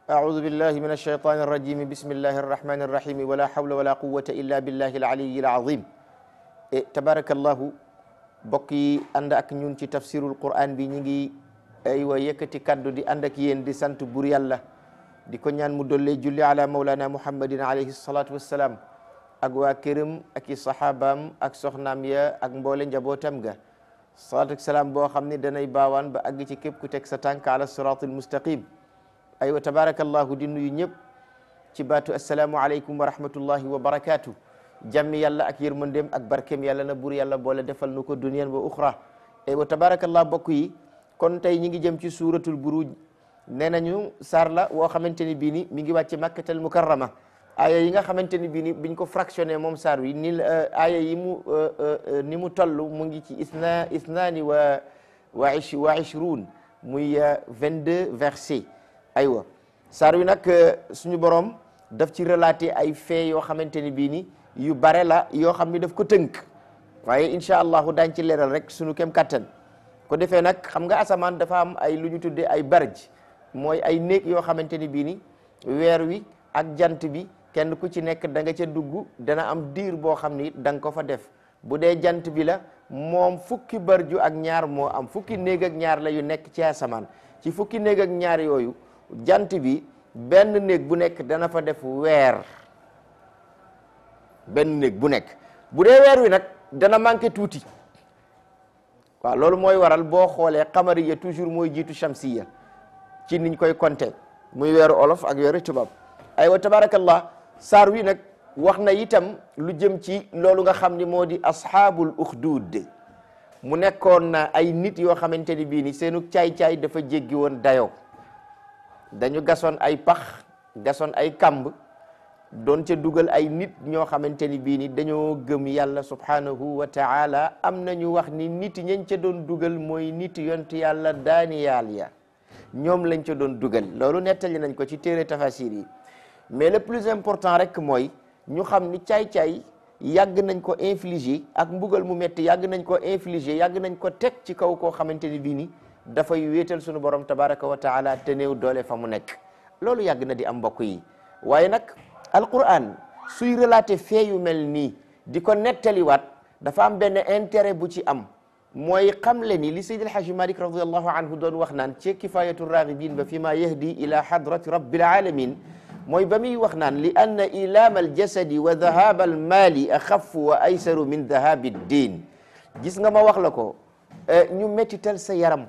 أعوذ بالله من الشيطان الرجيم بسم الله الرحمن الرحيم ولا حول ولا قوة إلا بالله العلي العظيم تبارك الله بقي عندك ñun ci tafsirul Qur'an bi ñi ngi aywa yëkkati kaddu di ànd ak yéen di sant bur yàlla di ko ñaan mu dollee julli ala maulana muhammadin alayhi salatu wassalaam ak waa këram ak i sahabaam ak soxnaam ya ak mboole njabootam ga salaatu ak salaam boo xam ne danay baawaan ba àgg ci képp ku teg sa tànk ala siratul mustaqim aywa tabarakallahu di nuyu ñëpp ci baatu assalaamu aleykum wa rahmatullahi wa barakatuh jàmmi yàlla ak yërmandeem ak barkeem yàlla na bur yàlla boole defal nu ko duniyan wa uxra aywa tabarakallah bokk yi kon tey ñi ngi jëm ci suratul buruj nee nañu saar la woo xamante ni bii ni mi ngi wàcc makkatal mukarrama aaya yi nga xamante ni bii ni biñ ko fractionné moom saar wi ni aaya yi mu ni mu toll mu ngi ci isna isnaani wa wa ish wa ishruun muy vingt deux versets aywa saar wi nag suñu borom daf ci relaté ay fait yoo xamante ni bii ni yu bare la yoo xam ni daf ko tënk waaye incha allahu daañ ci leeral rek suñu kem kattan ko defee nag xam nga asamaan dafa am ay lu ñu tuddee ay barj mooy ay néeg yoo xamante ni bii ni weer wi ak jant bi kenn ku ci nekk da nga ca dugg dana am diir boo xam ni da nga ko fa def bu dee jant bi la moom fukki barju ak ñaar moo am fukki néeg ak ñaar la yu nekk ci asamaan ci fukki néeg ak ñaar yooyu jant bi benn néeg bu nekk dana fa def weer benn néeg bu nekk bu dee weer wi nag dana manqué tuuti waaw loolu mooy waral boo xoolee xamariya toujours mooy jiitu shamsiya ci niñ koy compter muy weeru olof ak weeru tubaab aywa tabarakallah saar wi nag wax na itam lu jëm ci loolu nga xam ni moo di ashaabul uxduud mu nekkoon na ay nit yoo xamante ni bii ni seenu caay-caay dafa jéggi woon dayoo dañu gasoon ay pax gasoon ay kamb doon ca dugal ay nit ñoo xamante ni bii ni dañoo gëm yàlla subhanahu wa taala am nañu wax ni nit ñañ ca doon dugal mooy nit yont yàlla daaniyaal ya ñoom lañ ca doon dugal loolu nettali nañ ko ci téere tafasir yi mais le plus important rek mooy ñu xam ni caay-caay yàgg nañ ko infliger ak mbugal mu metti yàgg nañ ko infliger yàgg nañ ko teg ci kaw koo xamante ni bii ni dafay wéetal sunu borom tabaraka wa taala te néew doole fa mu nekk loolu yàgg na di am mbokk yi waaye nag alquran suy relaté fee yu mel nii di ko nettaliwaat dafa am benn intérêt bu ci am mooy xamle ni li Seydi El Hadji Malick radiallahu anhu doon wax naan ci kifayatu raghibin ba fi ma yahdi ila hadrati rabbil alamin mooy ba muy wax naan li anna ilaama aljasadi wa dahaba almaali axafu wa aysaru min dahabi ddin gis nga ma wax la ko ñu mettital sa yaram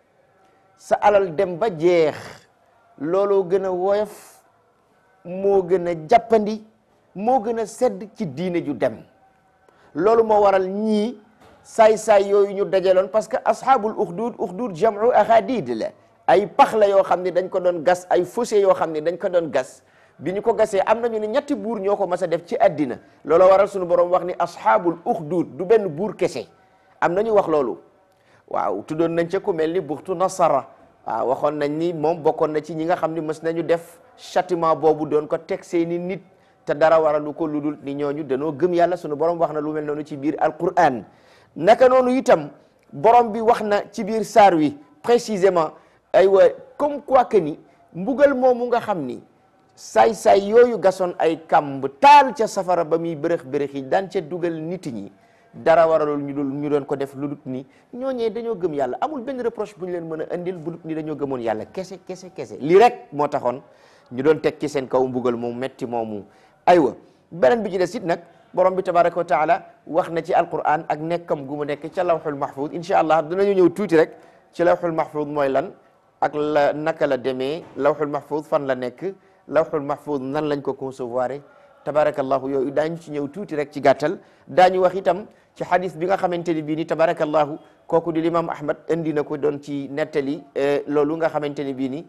sa alal dem ba jeex looloo gën a woyof moo gën a jàppandi moo gën a sedd ci diine ju dem loolu moo waral ñii saay-saay yooyu ñu dajaloon parce que ashabul uxdud uxdud jamu ahadid la ay pax la yoo xam ne dañ ko doon gas ay fossé yoo xam ne dañ ko doon gas bi ñu ko gasee am nañu ne ñetti buur ñoo ko mas a def ci àddina looloo waral suñu borom wax ni ashabul uxdud du benn buur kese am nañu wax loolu waaw tuddoon nañ ca ku mel ni buxtu nasara waaw waxoon nañ ni moom bokkoon na ci ñi nga xam ne mës nañu def châtiment boobu doon ko teg seeni nit te dara waralu ko ludul ni ñooñu danoo gëm yàlla sunu borom wax na lu mel noonu ci biir alquran naka noonu itam borom bi wax na ci biir saar wi précisément aywa comme quoi que ni mbugal moomu nga xam ni saay-saay yooyu gasoon ay kamb taal ca safara ba muy bërëx bërëx yi daan ca dugal nit ñi dara waralul ñu dul ñu doon ko def lu dut ni ñooñee dañoo gëm yàlla amul benn reproche bu ñu leen mën a indil bu dut ni dañoo gëmoon yàlla kese kese kese lii rek moo taxoon ñu doon teg ci seen kaw mbugal moom metti moomu aywa beneen bi ci des it nag borom bi tabaraka wa taala wax na ci alquran ak nekkam gu mu nekk ca lawxul mahfud incha allah dinañu ñëw tuuti rek ci lawxul mahfud mooy lan ak la naka la demee lawxul mahfud fan la nekk lawxul mahfud nan lañ ko concevoir tabarakallahu yooyu daañu ci ñëw tuuti rek ci gàttal daañu wax itam ci hadis bi nga xamante ni bii ni tabarakallahu kooku di limam ahmad indi na ko doon ci nettali loolu nga xamante ni bii ni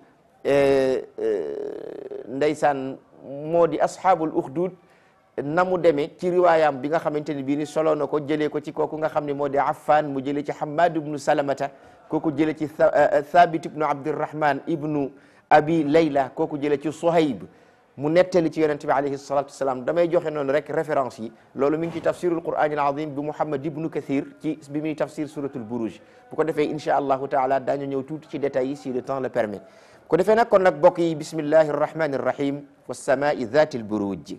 ndeysaan moo di ashabul uxdud na mu demee ci riwaayam bi nga xamante ni bii ni solo na ko jëlee ko ci kooku nga xam ne moo di affan mu jëlee ci hamad ibnu salamata kooku jëlee ci thabit ibnu abdirahman ibnu abi layla kooku jëlee ci sohayb mu nettali ci yonente bi alayhi salatu wasalaam damay joxe noonu rek référence yi loolu mi ngi ci tafsirul quran al azim bi muhammad ibnu kathir ci bi muy tafsir suratul buruj bu ko defee insha allahu taala daañu ñëw tuuti ci détails yi si le temps le permet ko defee nag kon nag bokk yi bismillahi arrahmani irrahim wassamai dhati lburuj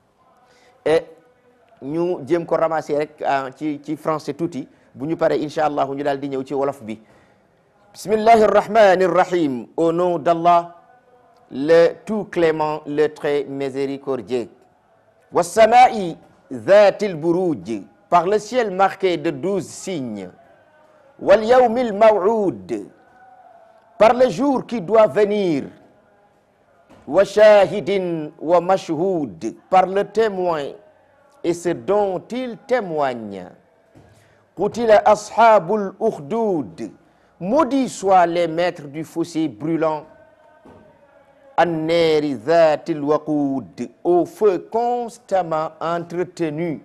e ñu jéem ko ramasser rek ci ci français tuuti bu ñu paree incha allah ñu daal di ñëw ci wolof bi bismillahi arrahmani irrahim au nom d'Allah le tout clément le très miséricordieux wassamai dhati lburuj par le ciel marqué de douze signes wal yawmil maw'ud par le jour qui doit venir wa shahidin wa mashhud par le témoin et ce dont il témoigne qutila ashabul ukhdud maudits soient les maîtres du fossé brûlant an-nari dhatil waqud au feu constamment entretenu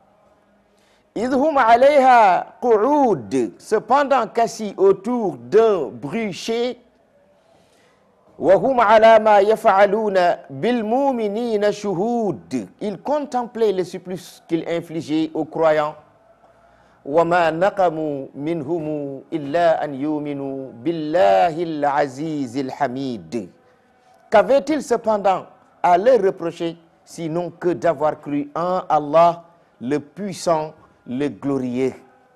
idh hum alayha qu'ud cependant qu'assis autour d'un bûcher wa hum ala ma yaf'aluna bil mu'minina shuhud ils contemplaient le supplice qu'ils infligeaient aux croyants wa ma naqamu minhum illa an yu'minu billahi al-aziz al-hamid qu'avaient-ils cependant à leur reprocher sinon que d'avoir cru en Allah le puissant le glorieux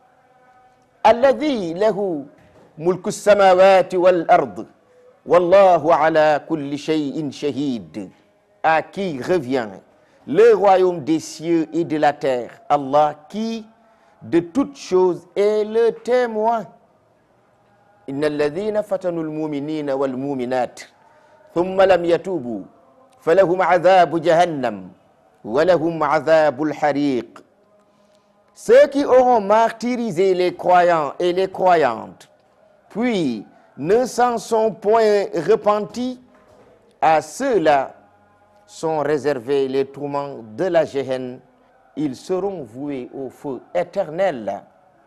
alladhi lahu mulku samawati wal ard wallahu ala kulli shay'in shahid à qui revient le royaume des cieux et de la terre Allah qui de toutes choses est le témoin inna alladhina fatanu almu'minina wal mu'minat thumma lam yatubu falahum adhabu jahannam wa lahum adhabu alhariq ceux qui auront martyrisé les croyants et les croyantes, puis ne s'en sont point repentis, à ceux-là sont réservés les tourments de la géhenne, ils seront voués au feu éternel.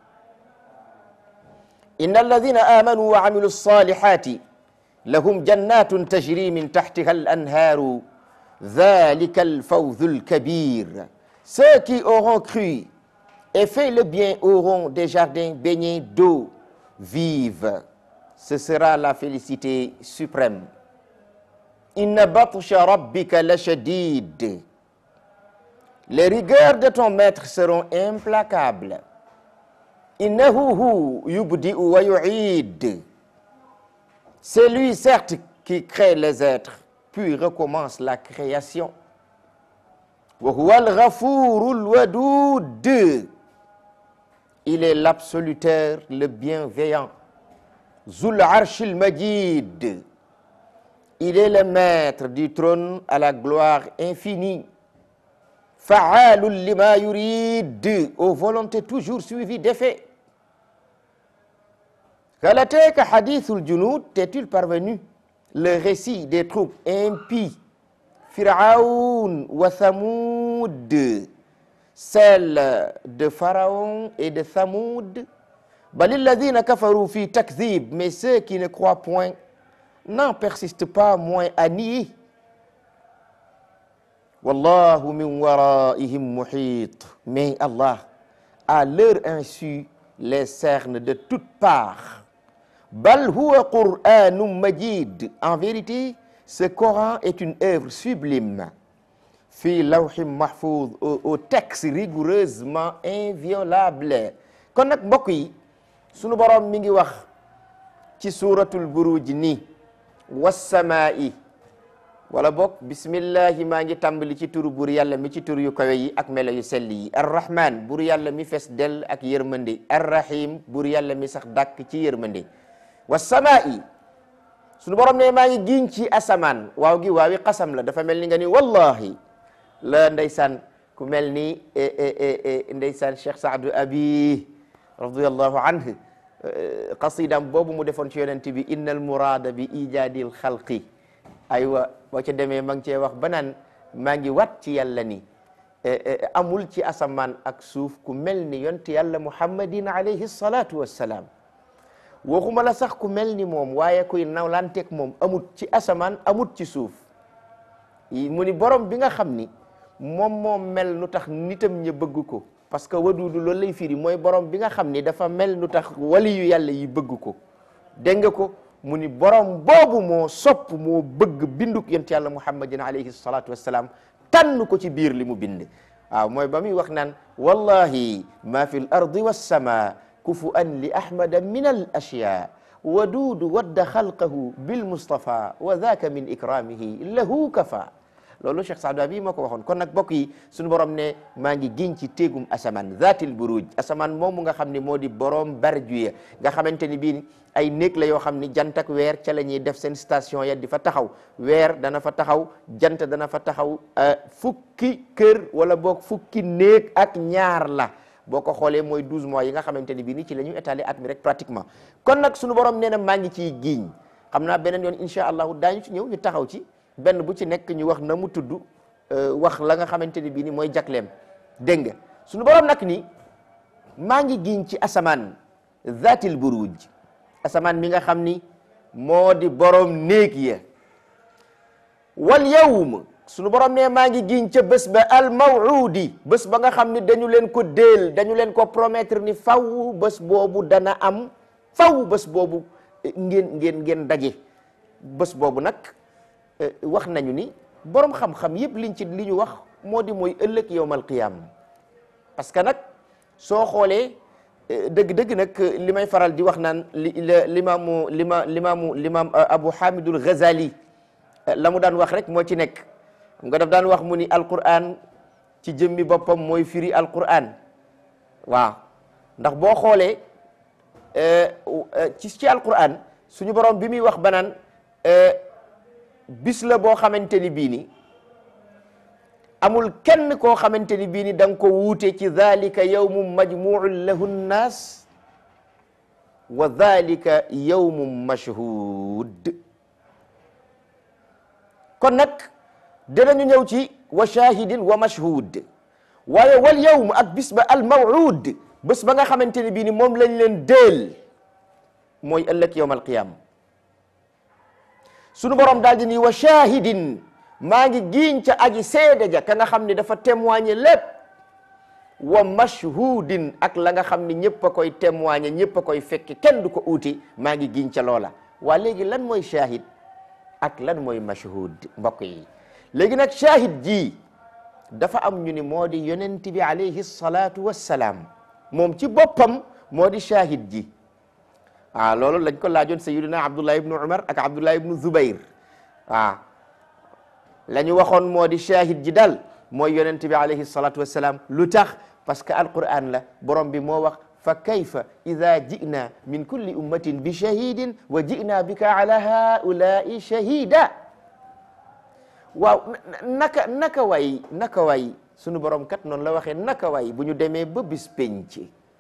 إن الذين آمنوا وعملوا الصالحات لهم جنات تجري من تحتها الأنهار ذلك الفوز الكبير ceux qui auront cru et fait le bien auront des jardins baignés d'eau vive. Ce sera la félicité suprême. Inna batsha rabbika lashadid. Les rigueurs de ton maître seront implacables. Innahu hu yubdi'u wa yu'id. C'est lui certes qui crée les êtres, puis recommence la création. Wa huwa al-ghafurul wadud. Il est l'absoluteur, le bienveillant. Zul arshil majid. Il est le maître du trône à la gloire infinie. Fa'alul lima yurid. Aux volontés toujours suivies d'effet. Kalateka hadithul junud, t'es-il parvenu? Le récit des troupes impies. Pharaon wa Thamoud. celle de Pharaon et de Thamoud. Balilladhina kafaru fi takdhib, mais ceux qui ne croient point n'en persistent pas moins à nier. Wallahu min waraihim muhit. Mais Allah, à leur insu, les cerne de toutes parts. Bal huwa Qur'anun majid. En vérité, ce Coran est une œuvre sublime. fii lawhim mahfouz au texte rigoureusement inviolable kon nag mbokk yi sunu borom mi ngi wax ci suratul buruj ni wassamaa'i wala bokk bismillahi maa ngi tàmbali ci turu bur yàlla mi ci tur yu kawe yi ak melo yu sell yi arrahman bur yàlla mi fes del ak yërmande arrahim bur yàlla mi sax dàkk ci yërmande wassamaa'i sunu borom ne maa ngi giñ ci asamaan waaw gi waawi xasam la dafa mel ni nga ni wallahi la ndeysaan ku mel ni ndeysaan Cheikh Saadu Abi radiyallahu anhu qasidam boobu mu defoon ci yonent bi innal murada bi ijadil xalqi aywa boo ca demee ma ngi cee wax ba naan maa ngi wat ci yàlla ni amul ci asamaan ak suuf ku mel ni yonent yàlla muhammadin alayhi salatu wassalaam waxuma la sax ku mel ni moom waaye kuy nawlanteeg moom amut ci asamaan amut ci suuf mu ni borom bi nga xam ni moom moom mel nu tax nitam ña bëgg ko parce que waduudu loolu lay firi mooy borom bi nga xam ni dafa mel nu tax wali yu yàlla yi bëgg ko dégg nga ko mu ni borom boobu moo sopp moo bëgg binduk yonent yàlla muhammadin alayhi salatu wassalaam tànn ko ci biir li mu bind waaw mooy ba muy wax naan wallahi ma fi l ardi wassama kufu an li ahmada min al ashya waduudu wadda xalqahu bil mustafa wa dhaka min ikramihi lahu kafa loolu Cheikh Saadu bi moo ko waxoon kon nag bokk yi suñu borom ne maa ngi giñ ci téegum asamaan zaatil buruj asamaan moomu nga xam ne moo di borom barjuya nga xamante ni bii ay néeg la yoo xam ni jant ak weer ca la ñuy def seen station ya di fa taxaw weer dana fa taxaw jant dana fa taxaw fukki kër wala boog fukki néeg ak ñaar la boo ko xoolee mooy 12 mois yi nga xamante ni bii ni ci la ñu étaler at mi rek pratiquement kon nag suñu borom nee na maa ngi ciy giñ xam naa beneen yoon incha allahu daañu ci ñëw ñu taxaw ci benn bu ci nekk ñu wax na mu tudd wax la nga xamante ni bii ni mooy jakleem dégg nga suñu borom nag ni maa ngi giñ ci asamaan zatil buruj asamaan mi nga xam ni moo di borom néeg ya wal yawm suñu borom ne maa ngi giñ ca bés ba al mawuudi bés ba nga xam ni dañu leen ko déel dañu leen ko promettre ni faw bés boobu dana am faw bés boobu ngeen ngeen ngeen daje bés boobu nag wax nañu ni borom xam-xam yëpp liñ ci li ñu wax moo di mooy ëllëg yowmal qiyam parce que nag soo xoolee dëgg-dëgg nag li may faral di wax naan li limaamu lima limaamu limaam Abu Hamidul Ghazali la mu daan wax rek moo ci nekk xam nga daf daan wax mu ni Alqur'an ci jëmmi boppam mooy firi Alqur'an waaw ndax boo xoolee ci ci Alqur'an suñu borom bi muy wax banaan bis la boo xamante ni bii ni amul kenn koo xamante ni bii ni da nga ko wuute ci dhalika yawmun majmuun lahu nnaas wa dhalika yawmun mashhud kon nag dinañu ñëw ci wa shahidin wa mashhud waaye wal yawm ak bis ba al mawud bés ba nga xamante ni bii ni moom lañ leen déel mooy ëllëg yawm al qiyama sunu borom daal di ni wa shahidin maa ngi giiñ ca aji seede ja ka nga xam ni dafa témoigner lépp wa mashhudin ak la nga xam ni ñëpp a koy témoigner ñëpp a koy fekki kenn du ko uuti maa ngi giiñ ca loola waa léegi lan mooy shahid ak lan mooy mashhud mbokk yi léegi nag shahid ji dafa am ñu ni moo di yonent bi alayhi salatu wassalaam moom ci boppam moo di shahid ji waaw loolu lañ ko laajoon sayiduna abdullah ibnu umar ak abdullah ibnu zubair waaw la ñu waxoon moo di shahid ji dal mooy yonent bi alayhi salatu wassalaam lu tax parce que alquran la borom bi moo wax fa kayfa ida jina min kulli ummatin bi shahidin wa jina bika ala haulai shahida waaw naka naka way naka way sunu borom kat noonu la waxee naka way bu ñu demee ba bis penc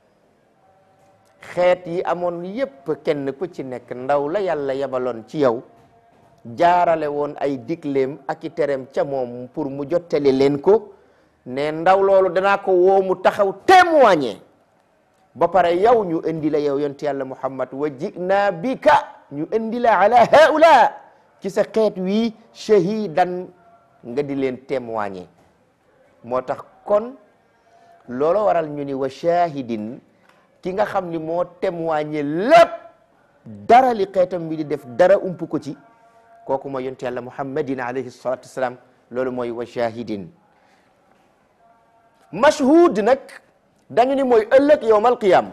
xeet yi amoon yépp kenn ku ci nekk ndaw la yàlla yabaloon ci yow jaarale woon ay digleem ak i tereem ca moom pour mu jottali leen ko ne ndaw loolu danaa ko woo mu taxaw témoigner ba pare yow ñu indi la yow yonent yàlla muhammad wa jina bika ñu indi la ala haula ci sa xeet wii shahidan nga di leen témoigner moo tax kon loolu waral ñu ni wa shahidin ki nga xam ni moo témoigner lépp dara li xeetam bi di def dara ump ko ci kooku mooy yonent yàlla muhammadin alayhi salatu wassalam loolu mooy wa shahidin mashhud nag dañu ni mooy ëllëg yowmal qiyam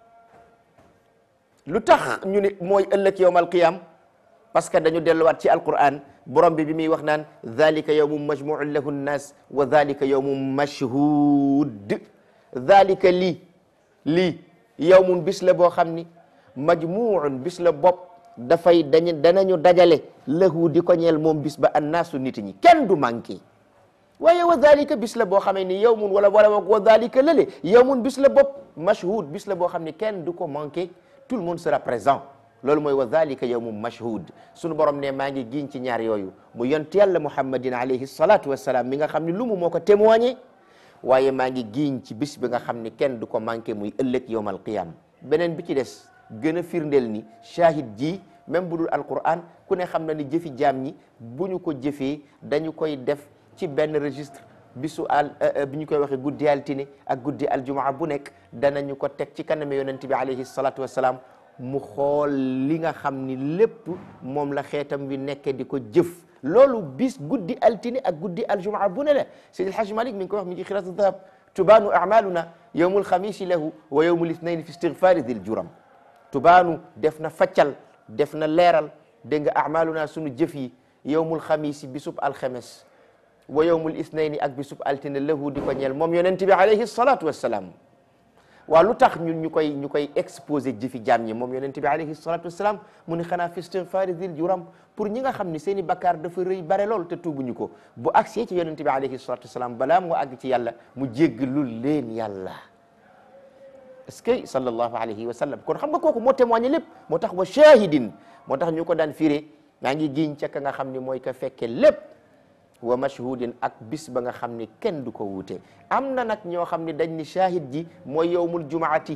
lu tax ñu ni mooy ëllëg yowmal qiyam parce que dañu delluwaat ci alquran borom bi bi muy wax naan dhalika yawmun majmuun lahu nnas wa dhalika yawmun mashhud dhalika lii lii yawmun bis la boo xam ni majmuun bis la bopp dafay dañu danañu dajale lahu di ko ñeel moom bis ba annaasu nit ñi kenn du manqué waaye wa dhalika bis la boo xamee ni yawmun wala wala wa dhalika lële yawmun bis la bopp mashhud bis la boo xam ni kenn du ko manqué tout le monde sera présent loolu mooy wa dhalika yawmun mashhud sunu borom ne maa ngi giñ ci ñaar yooyu mu yont yàlla muhammadin alayhi salatu wassalam mi nga xam ni lu mu moo ko témoigné waaye maa ngi giñ ci bis bi nga xam ni kenn du ko manqué muy ëllëg yawmal qiyam beneen bi ci des gën a firndeel ni shahid ji même bu dul alquran ku ne xam na ni jëfi jaam ñi bu ñu ko jëfee dañu koy def ci benn registre bisu al bi ñu koy waxee guddi altine ak guddi aljumaa bu nekk danañu ko teg ci kanam yonent bi alayhi salatu wassalam mu xool li nga xam ni lépp moom la xeetam wi nekke di ko jëf loolu bis guddi altine ak guddi aljumaa bu ne la Seydi El Hadji Malick mi ngi ko wax mi ngi ci xilaatu dahab tubaanu amaluna yowmul xamisi lahu wa yowmul ithnaini fi istigfaari dil juram tubaanu def na faccal def na leeral dégg nga amaluna sunu jëf yi yowmul xamisi bisub alxemes wa yowmul ithnaini ak bisub altine lahu di ko ñeel moom yonent bi alayhi salatu wassalaam waaw lu tax ñun ñu koy ñu koy exposé jëfi jaam ñi moom yonent bi alayhi salatu wassalaam mu ni xanaa fi istigfaari dil juram pour ñi nga xam ni seen i bakkaar dafa rëy bare lool te tuubuñu ko bu agsee ci yonent bi alayhi salatu wassalaam balaa mu àgg ci yàlla mu jéggalul leen yàlla est-ce que sallallahu alayhi wa sallam kon xam nga kooku moo témoigné lépp moo tax wa shahidin moo tax ñu ko daan firé maa ngi giñ ca ka nga xam ni mooy ka fekke lépp wa mashhudin ak bis ba nga xam ni kenn du ko wuute am na nag ñoo xam ni dañ ni shahid ji mooy yowmul jumaati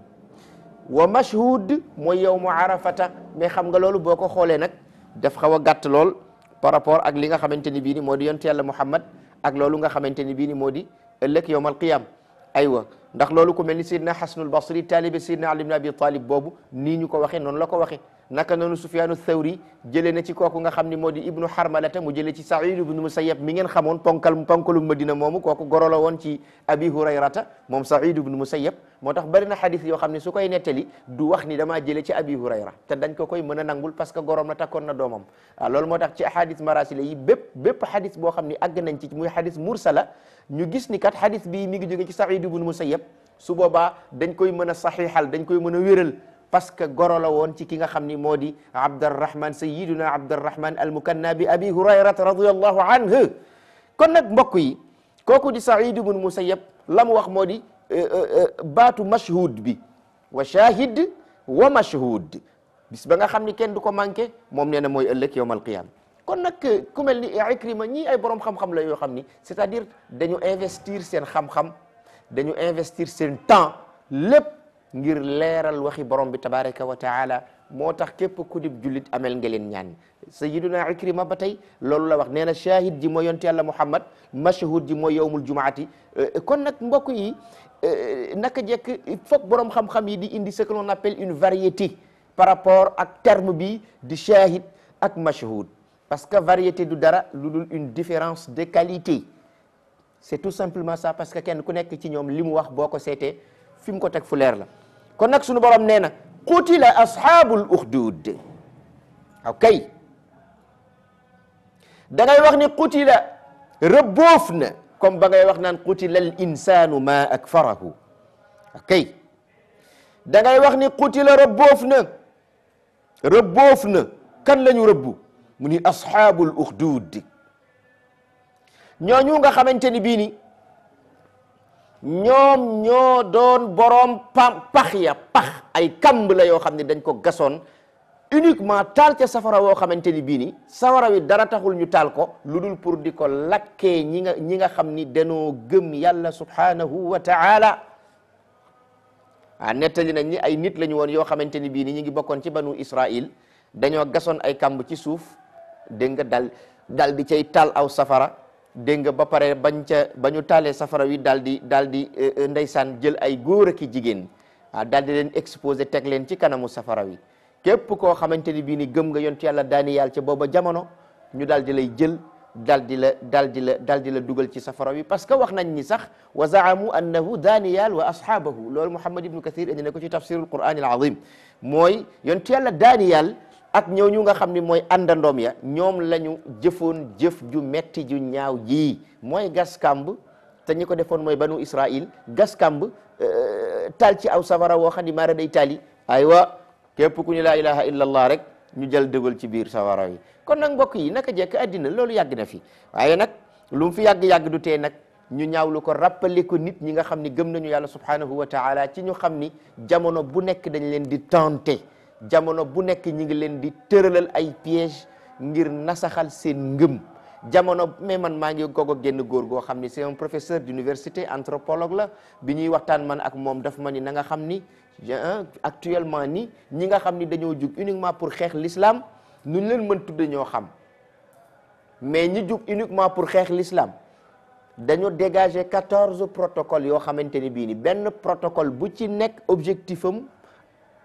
wa mashhud mooy yowmu arafata mais xam nga loolu boo ko xoolee nag daf xaw a gàtt lool par rapport ak li nga xamante ni bii ni moo di yonte yàlla muhammad ak loolu nga xamante ni bii ni moo di ëllëg yowmal qiyam aywa ndax loolu ku mel ni Seydina Xasanul Basri taalibe Seydina Ali ibn Abi Talib boobu nii ñu ko waxee noonu la ko waxee naka noonu Sufyaanu Thawri jëlee na ci kooku nga xam ni moo di Ibnu Harmalata mu jëlee ci Saïd ibnu Musayyab mi ngeen xamoon ponkal ponkalu Madina moomu kooku goro la woon ci Abi Hurayrata moom Saïd ibnu Musayyab moo tax bari na xadis yoo xam ne su koy nettali du wax ni damaa jëlee ci Abi Hurayra te dañ ko koy mën a nangul parce que gorom la takkoon na doomam waaw loolu moo tax ci ahadis marasila yi bépp bépp xadis boo xam ni àgg nañ ci muy xadis mursala ñu gis ni kat xadis bii mi ngi jóge ci Saïd ibnu Musayyab su boobaa dañ koy mën a saxiixal dañ koy mën a wéral parce que goro la woon ci ki nga xam ni moo di Abdarrahman sayyiduna Abdarrahman almukanna bi abi hurayrata radiyallahu anhu kon nag mbokk yi kooku di Saïd ibn Musayyab la mu wax moo di baatu mashhud bi wa shahid wa mashhud bis ba nga xam ni kenn du ko manqué moom nee na mooy ëllëg yawmal qiyaama kon nag ku mel ni Ikrima ñii ay borom xam-xam la yoo xam ni c'est-à-dire dañu investir seen xam-xam dañu investir seen temps lépp ngir leeral waxi borom bi tabaraka wa taala moo tax képp ku dib jullit amel nga leen ñaan sayiduna ikrima ba tey loolu la wax nee na shahid ji mooy yonte yàlla muhammad mashhud ji mooy yowmul jumaati kon nag mbokk yi naka jekk il faut borom xam-xam yi di indi ce que l'on appelle une variété par rapport ak terme bi di shahid ak mashhud parce que variété du dara lu dul une différence de qualité c'est tout simplement ça parce que kenn ku nekk ci ñoom li mu wax boo ko seetee fi mu ko teg fu leer la kon nag sunu borom nee na qutila ashabul ukhdud ok da ngay wax ni qutila rëbboof na comme ba ngay wax naan qutila al insanu ma akfarahu ok da ngay wax ni qutila rëbboof na rëbboof na kan la ñu rëbbu mu ni ashabul ukhdud ñooñu nga xamante ni bii ni ñoom ñoo doon boroom pam pax ya pax ay kamb la yoo xam ne dañ ko gasoon uniquement taal ca safara woo xamante ni bii ni safara wi dara taxul ñu taal ko lu dul pour di ko lakkee ñi nga ñi nga xam ni dañoo gëm yàlla subhanahu wa taala ah nettali nañ ni ay nit la ñu woon yoo xamante ni bii ni ñi ngi bokkoon ci banu Israil dañoo gasoon ay kamb ci suuf dégg nga dal dal di cay taal aw safara dégg nga ba pare bañ ca ba ñu taalee safara wi daal di daal di ndeysaan jël ay góor ak i jigéen ah daal di leen exposé teg leen ci kanamu safara wi képp koo xamante ni bii ni gëm nga yontu yàlla Daaniyal ca booba jamono ñu daal di lay jël daal di la daal di la daal di la dugal ci safara wi parce que wax nañ ni sax wa zaamu annahu Daaniyal wa ashaabahu loolu Muhammad ibnu Kathir indi na ko ci tafsirul Qur'an al azim mooy yontu yàlla Daaniyal ak ñooñu nga xam ni mooy àndandoom ya ñoom la ñu jëfoon jëf ju metti ju ñaaw ji mooy gas kamb te ñi ko defoon mooy banu Israil gas kamb taal ci aw safara woo xam ni maara day taali aywa képp ku ñu laa ilaha illa allah rek ñu jël dëgal ci biir safara yi kon nag mbokk yi naka jekk addina loolu yàgg na fi waaye nag lu mu fi yàgg-yàgg du tee nag ñu ñaawlu ko rappelé ko nit ñi nga xam ni gëm nañu yàlla subhanahu wa taala ci ñu xam ni jamono bu nekk dañ leen di tenté jamono bu nekk ñi ngi leen di tëralal ay piège ngir nasaxal seen ngëm jamono mais man maa ngi gogo génn góor goo xam ni c'est un professeur d'université anthropologue la bi ñuy waxtaan man ak moom daf ma ni na nga xam ni actuellement ni ñi nga xam ni dañoo jug uniquement pour xeex l'islam nu ñu leen mën tudde ñoo xam mais ñi jug uniquement pour xeex l'islam dañoo dégager quatorze protocoles yoo xamante ni bii ni benn protocole bu ci nekk objectif am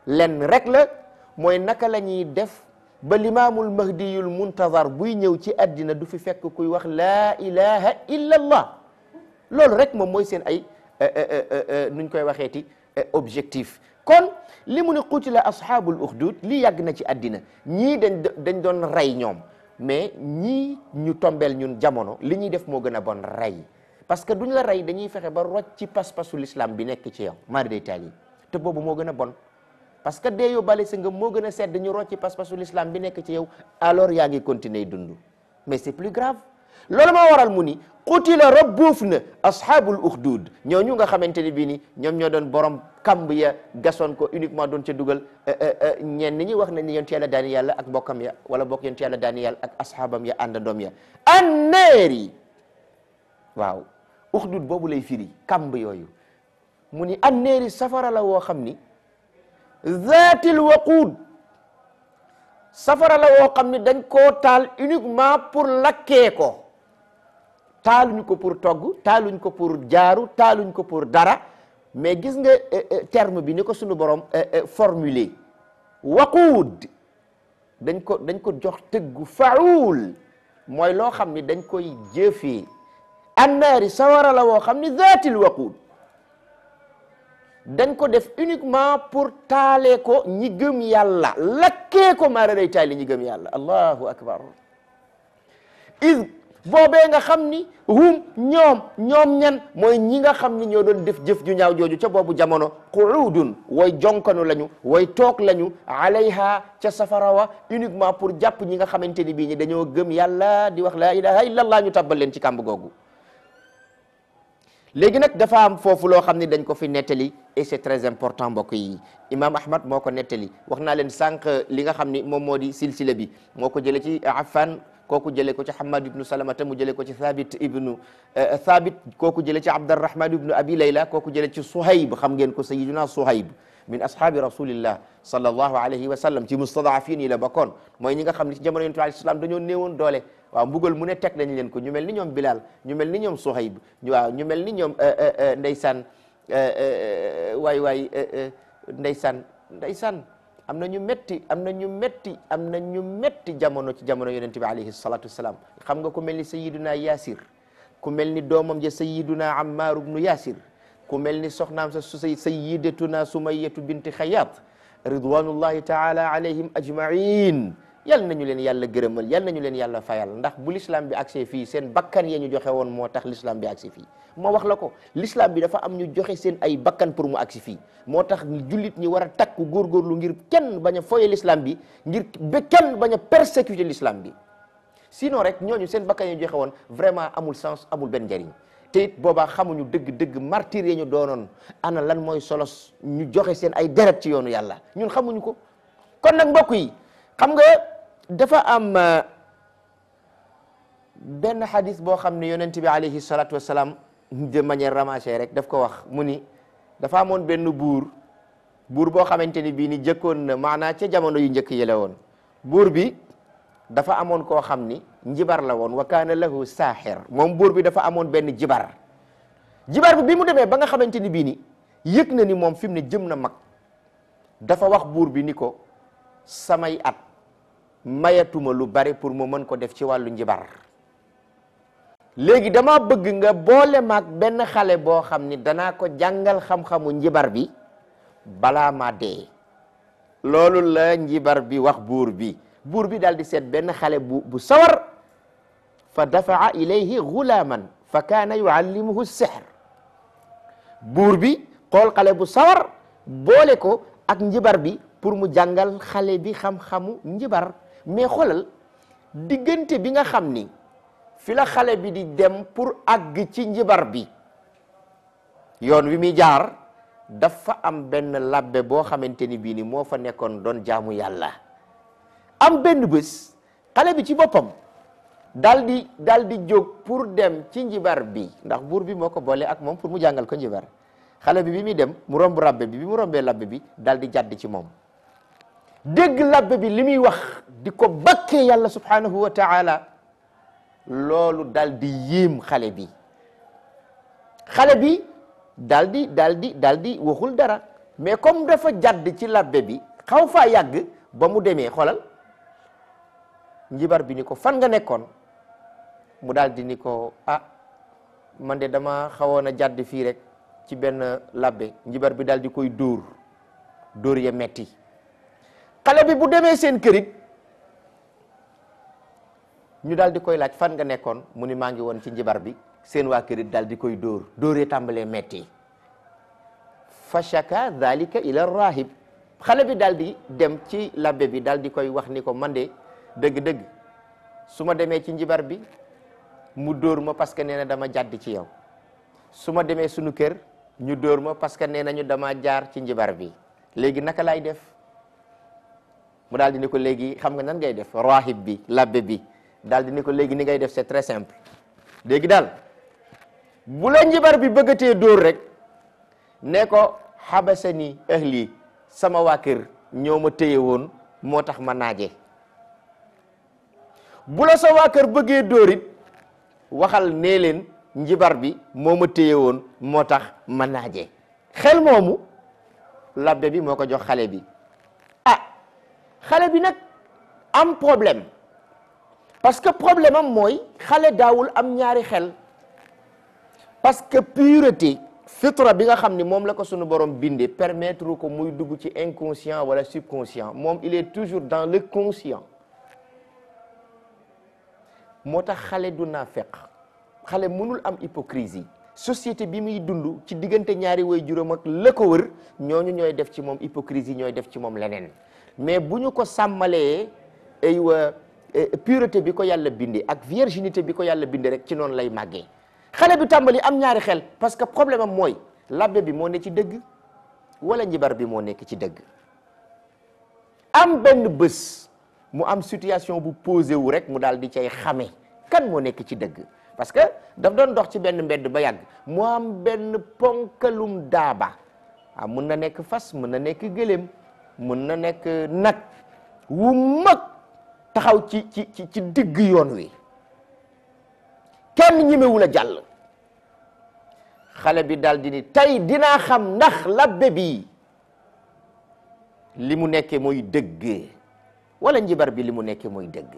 lenn rek la mooy naka la ñuy def ba limaamul mahdiyul muntazar buy ñëw ci àddina du fi fekk kuy wax laa ilaha illa allah loolu rek moom mooy seen ay nuñ koy waxeeti objectif kon li mu ne qutila ashaabul uxdud lii yàgg na ci àddina ñii dañ dañ doon rey ñoom mais ñii ñu tombeel ñun jamono li ñuy def moo gën a bon rey parce que duñ la rey dañuy fexe ba rocc ci pas-pasu l'islam bi nekk ci yow mari day taal yi te boobu moo gën a bon parce que dee yóbbaale sa ngëm moo gën a sedd ñu rocc ci pas-pasu l'islam bi nekk ci yow alors yaa ngi continuer dund mais c'est plus grave loolu moo waral mu ni qutila rabbuuf na ashaabul uxdud ñooñu nga xamante ni bii ni ñoom ñoo doon borom kamb ya gasoon ko uniquement doon ca dugal ñenn ñi wax nañ ni yonent yàlla daani yàlla ak mbokkam ya wala bokk yonent yàlla daani yàlla ak ashaabam ya àndandoom ya anneeri waaw uxdud boobu lay firi kamb yooyu mu ni anneeri safara la woo xam ni zaatil waquud safara la woo xam ni dañ koo taal uniquement pour lakkee ko taaluñ ko pour togg taaluñ ko pour jaaru taaluñ ko pour dara mais gis nga terme bi ni ko sunu borom formulé waquud dañ ko dañ ko jox tëggu faul mooy loo xam ni dañ koy jëfee annaari sawara la woo xam ni zaatil waquud dañ ko def uniquement pour taalee ko ñi gëm yàlla lakkee ko maara day taali ñi gëm yàlla allahu akbar id boobee nga xam ni hum ñoom ñoom ñan mooy ñi nga xam ni ñoo doon def jëf ju ñaaw jooju ca boobu jamono qu'udun way jonkanu lañu way toog lañu alayha ca safara wa uniquement pour jàpp ñi nga xamante ni bii ñi dañoo gëm yàlla di wax la ilaha illa allah ñu tabbal leen ci kàmb googu léegi nag dafa am foofu loo xam ne dañ ko fi nettali et c'est très important mbokk yi imam ahmad moo ko nettali wax naa leen sànq li nga xam ni moom moo di silsila bi moo ko jële ci affan kooku jële ko ci hamad ibnu salamata mu jële ko ci thabit ibnu thabit kooku jële ci abdarrahman ibnu abi layla kooku jële ci suhayb xam ngeen ko sayiduna suhayb min ashabi rasulillah sallallahu alayhi wa sallam ci mustadafin yi la bokkoon mooy ñi nga xam ne ci jamono yonent bi alayhi salaam dañoo néewoon doole waaw mbugal mu ne teg nañ leen ko ñu mel ni ñoom Bilal ñu mel ni ñoom Suhayb ñu waaw ñu mel ni ñoom ndeysaan waay waay ndeysaan ndeysaan am na ñu metti am na ñu metti am na ñu metti jamono ci jamono yonent bi alayhi salatu wassalam xam nga ku mel ni sayiduna Yasir ku mel ni doomam ja sayiduna Ammar ibnu Yasir ku mel ni soxnaam sa su sayidatuna Sumayyatu binti Xayaat ridwanullahi taala alayhim ajmain yal nañu leen yàlla gërëmal yal nañu leen yàlla fayal ndax bu l'islam bi agsee fii seen bakkan ya ñu joxe woon moo tax l'islam bi agsi fii moo wax la ko l'islam bi dafa am ñu joxe seen ay bakkan pour mu agsi fii moo tax jullit ñi war a takku góorgóorlu ngir kenn bañ a foye l'islam bi ngir ba kenn bañ a persécuter l'islam bi sinon rek ñooñu seen bakkan ya ñu joxe woon vraiment amul sens amul benn njariñ te it boobaa xamuñu dëgg-dëgg martyr ya ñu doonoon ana lan mooy solos ñu joxe seen ay deret ci yoonu yàlla ñun xamuñu ko kon nag mbokk yi xam nga dafa am benn xadis boo xam ne yonent bi alayhi salatu wassalam de manière ramassée rek daf ko wax mu ni dafa amoon benn buur buur boo xamante ni bii ni jëkkoon na maanaa ca jamono yu njëkk yële woon buur bi dafa amoon koo xam ni njibar la woon wa kaana lahu saaxir moom buur bi dafa amoon benn jibar jibar bi bi mu demee ba nga xamante ni bii ni yëg na ni moom fi mu ne jëm na mag dafa wax buur bi ni ko samay at mayatuma lu bari pour mu mën ko def ci wàllu njibar léegi dama bëgg nga boole maag benn xale boo xam ni danaa ko jàngal xam-xamu njibar bi balaa ma dee loolu la njibar bi wax buur bi buur bi daal di seet benn xale bu bu sawar fa dafaa ilayhi gulaaman fa kaana yuallimuhu sihr buur bi xool xale bu sawar boole ko ak njibar bi pour mu jàngal xale bi xam-xamu njibar mais xoolal diggante bi nga xam ni fi la xale bi di dem pour àgg ci njibar bi yoon wi muy jaar dafa am benn labbe boo xamante ni bii ni moo fa nekkoon doon jaamu yàlla am benn bés xale bi ci boppam daal di daal di jóg pour dem ci njibar bi ndax buur bi moo ko boole ak moom pour mu jàngal ko njibar xale bi bi muy dem mu romb labbe bi bi mu rombee labbe bi daal di jàdd ci moom dégg labbe bi li muy wax di ko bakkee yàlla subhanahu wa taala loolu dal di yéem xale bi xale bi dal di dal di dal di waxul dara mais comme dafa jàdd ci labbe bi xaw faa yàgg ba mu demee xoolal njibar bi ni ko fan nga nekkoon mu daal di ni ko ah man de dama xawoon a jàdd fii rek ci benn labbe njibar bi daal di koy dóor dóor ya metti xale bi bu demee seen kërit ñu daal di koy laaj fan nga nekkoon mu ni maa ngi woon ci njibar bi seen waa kërit daal di koy dóor dóoree tàmbalee metti fa shaka dhalika ila rahib xale bi daal di dem ci labbe bi daal di koy wax ni ko man de dëgg-dëgg su ma demee ci njibar bi mu dóor ma parce que nee na dama jàdd ci yow su ma demee sunu kër ñu dóor ma parce que nee nañu dama jaar ci njibar bi léegi naka laay def mu daal di ni ko léegi xam nga nan ngay def rahib bi labbe bi daal di ni ko léegi ni ngay def c'est très simple léegi daal bu la njibar bi bëggatee dóor rek ne ko xabasani ahli sama waa kër ñoo ma téye woon moo tax ma naaje bu la sa waa kër bëggee dóor it waxal nee leen njibar bi moo ma téye woon moo tax ma naaje xel moomu labbe bi moo ko jox xale bi ah xale bi nag am problème parce que problème am mooy xale daawul am ñaari xel parce que pureté fitra bi nga xam ni moom la ko sunu borom bindee permettre ko muy dugg ci inconscient wala subconscient moom il est toujours dans le conscient moo tax xale du naa feq xale mënul am hypocrisie société bi muy dund ci diggante ñaari way juróom ak la ko wër ñooñu ñooy def ci moom hypocrisie ñooy def ci moom leneen mais bu ñu ko sàmmalee aywa pureté bi ko yàlla bindee ak virginité bi ko yàlla bindee rek ci noonu lay màggee xale bi tàmbali am ñaari xel parce que problème am mooy labbe bi moo ne ci dëgg wala njibar bi moo nekk ci dëgg am benn bés mu am situation bu posé wu rek mu daal di cay xame kan moo nekk ci dëgg parce que daf doon dox ci benn mbedd ba yàgg mu am benn ponkalum daaba ah mun na nekk fas mun na nekk gëléem mun na nekk nag wu mag taxaw ci ci ci ci digg yoon wi kenn ñemewul a jàll xale bi daal di ni tey dinaa xam ndax labbe bi li mu nekkee mooy dëgg wala njibar bi li mu nekkee mooy dëgg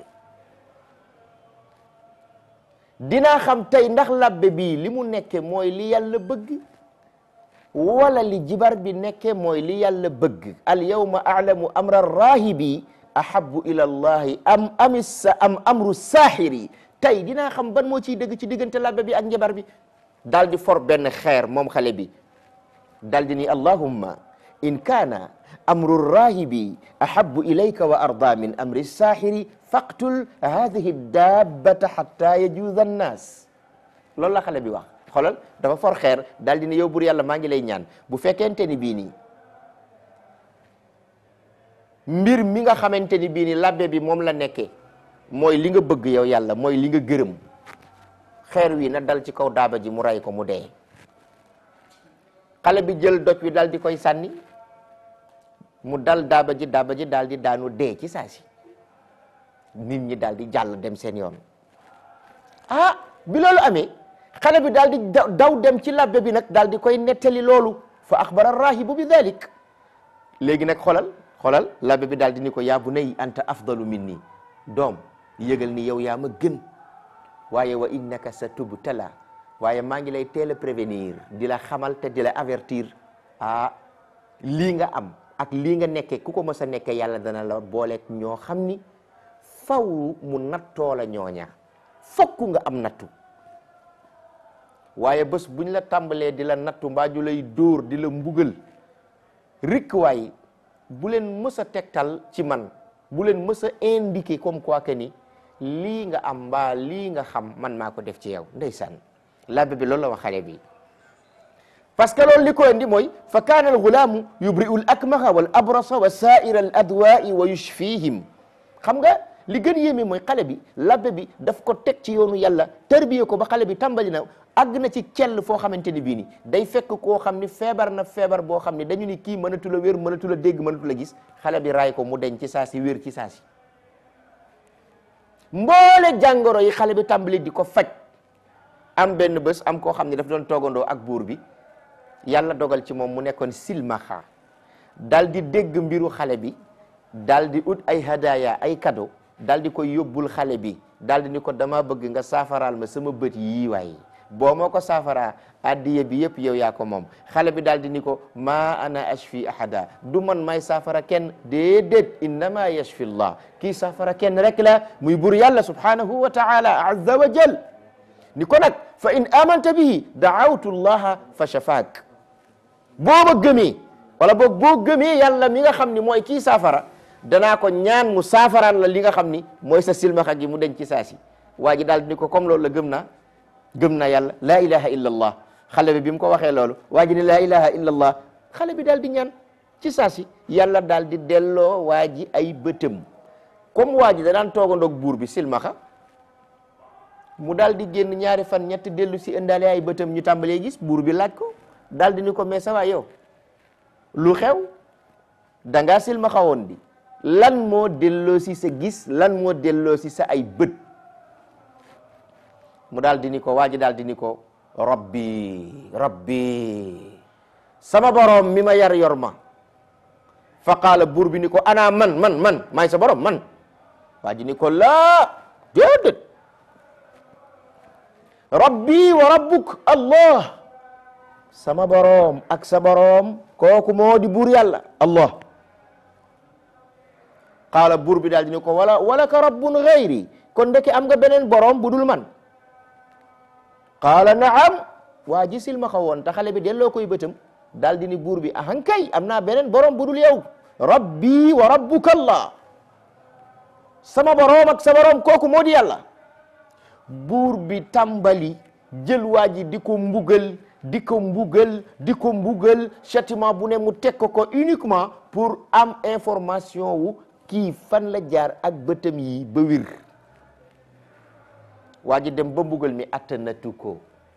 dinaa xam tey ndax labbe bi li mu nekkee mooy li yàlla bëgg wala li jibar bi nekkee mooy li yàlla bëgg al yawma a'lamu amra rahibi ahabbu ila allahi am amissa am amru saaxiri tey dinaa xam ban moo ciy dëgg ci diggante labbe bi ak njabar bi daal di for benn xeer moom xale bi daal di ni allahumma in kaana amru rahibi ahabbu ilayka wa arda min amri saaxiri faqtul hadihi dabbata hatta yajuuza annaas loolu la xale bi wax xoolal dafa for xeer daal di ni yow bur yàlla maa ngi lay ñaan bu fekkente ni bii nii mbir mi nga xamante ni bii nii labbe bi moom la nekkee mooy li nga bëgg yow yàlla mooy li nga gërëm xeer wi na dal ci kaw daaba ji mu ray ko mu dee xale bi jël doj wi dal di koy sànni mu dal daaba ji daaba ji daal di daanu dee ci saa si nit ñi daal di jàll dem seen yoon ah bi loolu amee xale bi daal di daw dem ci labbe bi nag daal di koy nettali loolu fa axbara rahibu bi dalik léegi nag xolal xolal labbe bi daal di ni ko yaa bunay anta afdalu minni doom yëgal ni yow yaa ma gën waaye wa innaka sa tubtala waaye maa ngi lay teel a prévenir di la xamal te di la avertir ah lii nga am ak lii nga nekkee ku ko mës a nekkee yàlla dana la booleeg ñoo xam ni faw mu nattoo la ñooña fokk nga am nattu waaye bés buñ la tàmbalee di la nattu mbaa ju lay dóor di la mbugal rikk waay bu leen mës a tegtal ci man bu leen mës a indiqué comme quoi que ni lii nga am mbaa lii nga xam man maa ko def ci yow ndeysaan labbe bi loolu la wax xale bi parce que loolu li ko indi mooy fa kaana al gulaamu yubri'u al akmaha wal abrasa wa sa'ira al adwa'i wa yushfihim xam nga li gën yéeme mooy xale bi labbe bi daf ko teg ci yoonu yàlla tërbiye ko ba xale bi tàmbali na àgg na ci cell foo xamante ni bii ni day fekk koo xam ni feebar na feebar boo xam ni dañu ni kii mënatu la wér mënatu la dégg mënatu la gis xale bi raay ko mu deñ ci saa si wér ci saa si mboole jàngoro yi xale bi tàmbali di ko faj am benn bés am koo xam ne daf doon toogandoo ak buur bi yàlla dogal ci moom mu nekkoon silmaxa dal di dégg mbiru xale bi dal di ut ay hadaya ay cadeau dal di koy yóbbul xale bi dal di ni ko dama bëgg nga saafaraal ma sama bët yii waay boo moo ko saafaraa addiye bi yëpp yow yaa ko moom xale bi daal di ni ko ma ana ashfi ahada du man may saafara kenn déedéet innama yashfi llah kii saafara kenn rek la muy bur yàlla subhanahu wa taala azza wa jal ni ko nag fa in amanta bihi daawtu llaha fa shafaak boo ma gëmee wala boog boo gëmee yàlla mi nga xam ni mooy kii saafara danaa ko ñaan mu saafaraan la li nga xam ni mooy sa silmaxa gi mu denc ci saasi waa ji daal di ni ko comme loolu la gëm naa gëm na yàlla laa ilaha illa allah xale bi bi mu ko waxee loolu waa ji ne laa ilaha illa allah xale bi daal di ñaan ci saasi yàlla daal di delloo waa ji ay bëtëm comme waa ji da daan toogandoog buur bi silmaxa mu daal di génn ñaari fan ñett dellu si indaale ay bëtëm ñu tàmbalee gis buur bi laaj ko daal di ni ko mais ça va yow lu xew da ngaa silmaxa woon di lan moo delloo si sa gis lan moo delloo si sa ay bët mu daal di ni ko waa ji daal di ni ko rabbi rabbi sama borom mi ma yar yor ma fa qaala buur bi ni ko ana man man man maay sa borom man waa ji ni ko laa déedéet rabbi wa rabbuk allah sama borom ak sa borom kooku moo di buur yàlla allah qaala buur bi daal di ni ko wala wala ka rabbun gayri kon ndeke am nga beneen borom bu dul man qaala naam waa ji silmaxa woon te xale bi delloo koy bëtam daal di ni buur bi ahankay am naa beneen borom bu dul yow rabbi wa rabbuka allah sama borom ak sa borom kooku moo di yàlla buur bi tàmbali jël waa ji di ko mbugal di ko mbugal di ko mbugal châtiment bu ne mu teg ko ko uniquement pour am information wu kii fan la jaar ak bëtam yi ba wir waa ji dem ba mbugal mi attanatu ko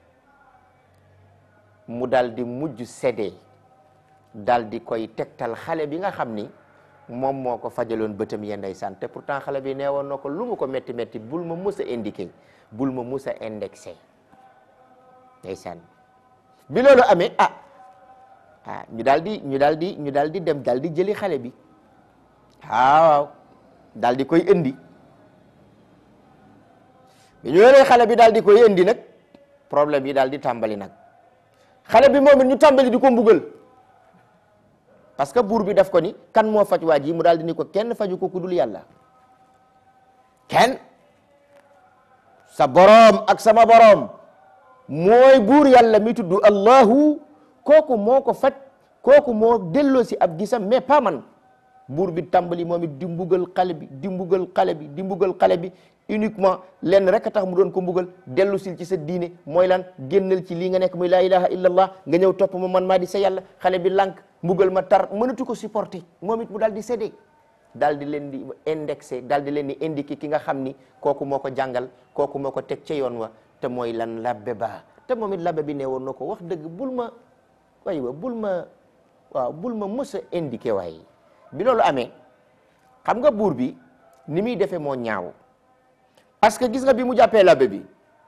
mu dal di mujj sédee dal di koy tegtal xale bi nga xam ni moom moo ko fajaloon bëtam ya ndeysaan te pourtant xale bi nee woon na ko lu mu ko métti métti bul ma mus a indiqué bul ma mus a indexé ndeysaan bi loolu amee ah ah ñu daal di ñu daal di ñu daal di dem daal di jëli xale bi waaw daal di koy indi bi ñu yoree xale bi daal di koy indi nag problème yi daal di tàmbali nag xale bi moom it ñu tàmbali di ko mbugal parce que buur bi daf ko ni kan moo faj waa ji mu daal di ni ko kenn faju ko ku dul yàlla kenn sa boroom ak sama boroom mooy buur yàlla mi tudd allahu kooku moo ko faj kooku moo delloo si ab gisam mais pas man buur bi tàmbali moom it di mbugal xale bi di mbugal xale bi di mbugal xale bi uniquement lenn rek a tax mu doon ko mbugal dellu sil ci sa diine mooy lan génnal ci lii nga nekk muy laa ilaha illa allah nga ñëw topp ma man maa di sa yàlla xale bi lànk mbugal ma tar mënatu ko supporter moom it mu daal di séddee daal di leen di indexé daal di leen di indiqué ki nga xam ni kooku moo ko jàngal kooku moo ko teg ca yoon wa te mooy lan labbe ba te moom it labbe bi ne woon na ko wax dëgg bul ma way wa bul ma waaw bul ma mës a indiqué waaye bi loolu amee xam nga buur bi ni muy defee moo ñaaw parce que gis nga bi mu jàppee labbe bi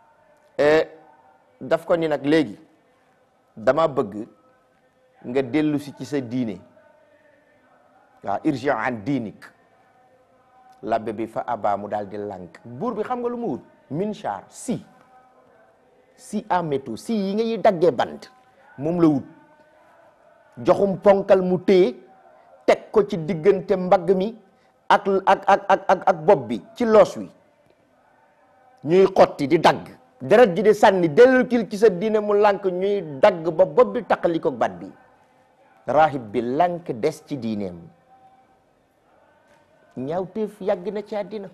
daf ko ni nag léegi dama bëgg nga dellu si ci sa diine waaw irji an diinik labbe bi fa aba mu daal di lànk buur bi xam nga lu mu wut minchar si si en métaux si yi nga ñuy daggee bant moom la wut joxum ponkal mu téye teg ko ci diggante mbagg mi ak ak ak ak ak ak bopp bi ci loos wi ñuy xotti di dagg deret ji di sànni dellu ci ci sa diine mu lànk ñuy dagg ba bopp bi taqali ko bat bi rahib bi lànk des ci diineem ñaawteef yàgg na ci àddina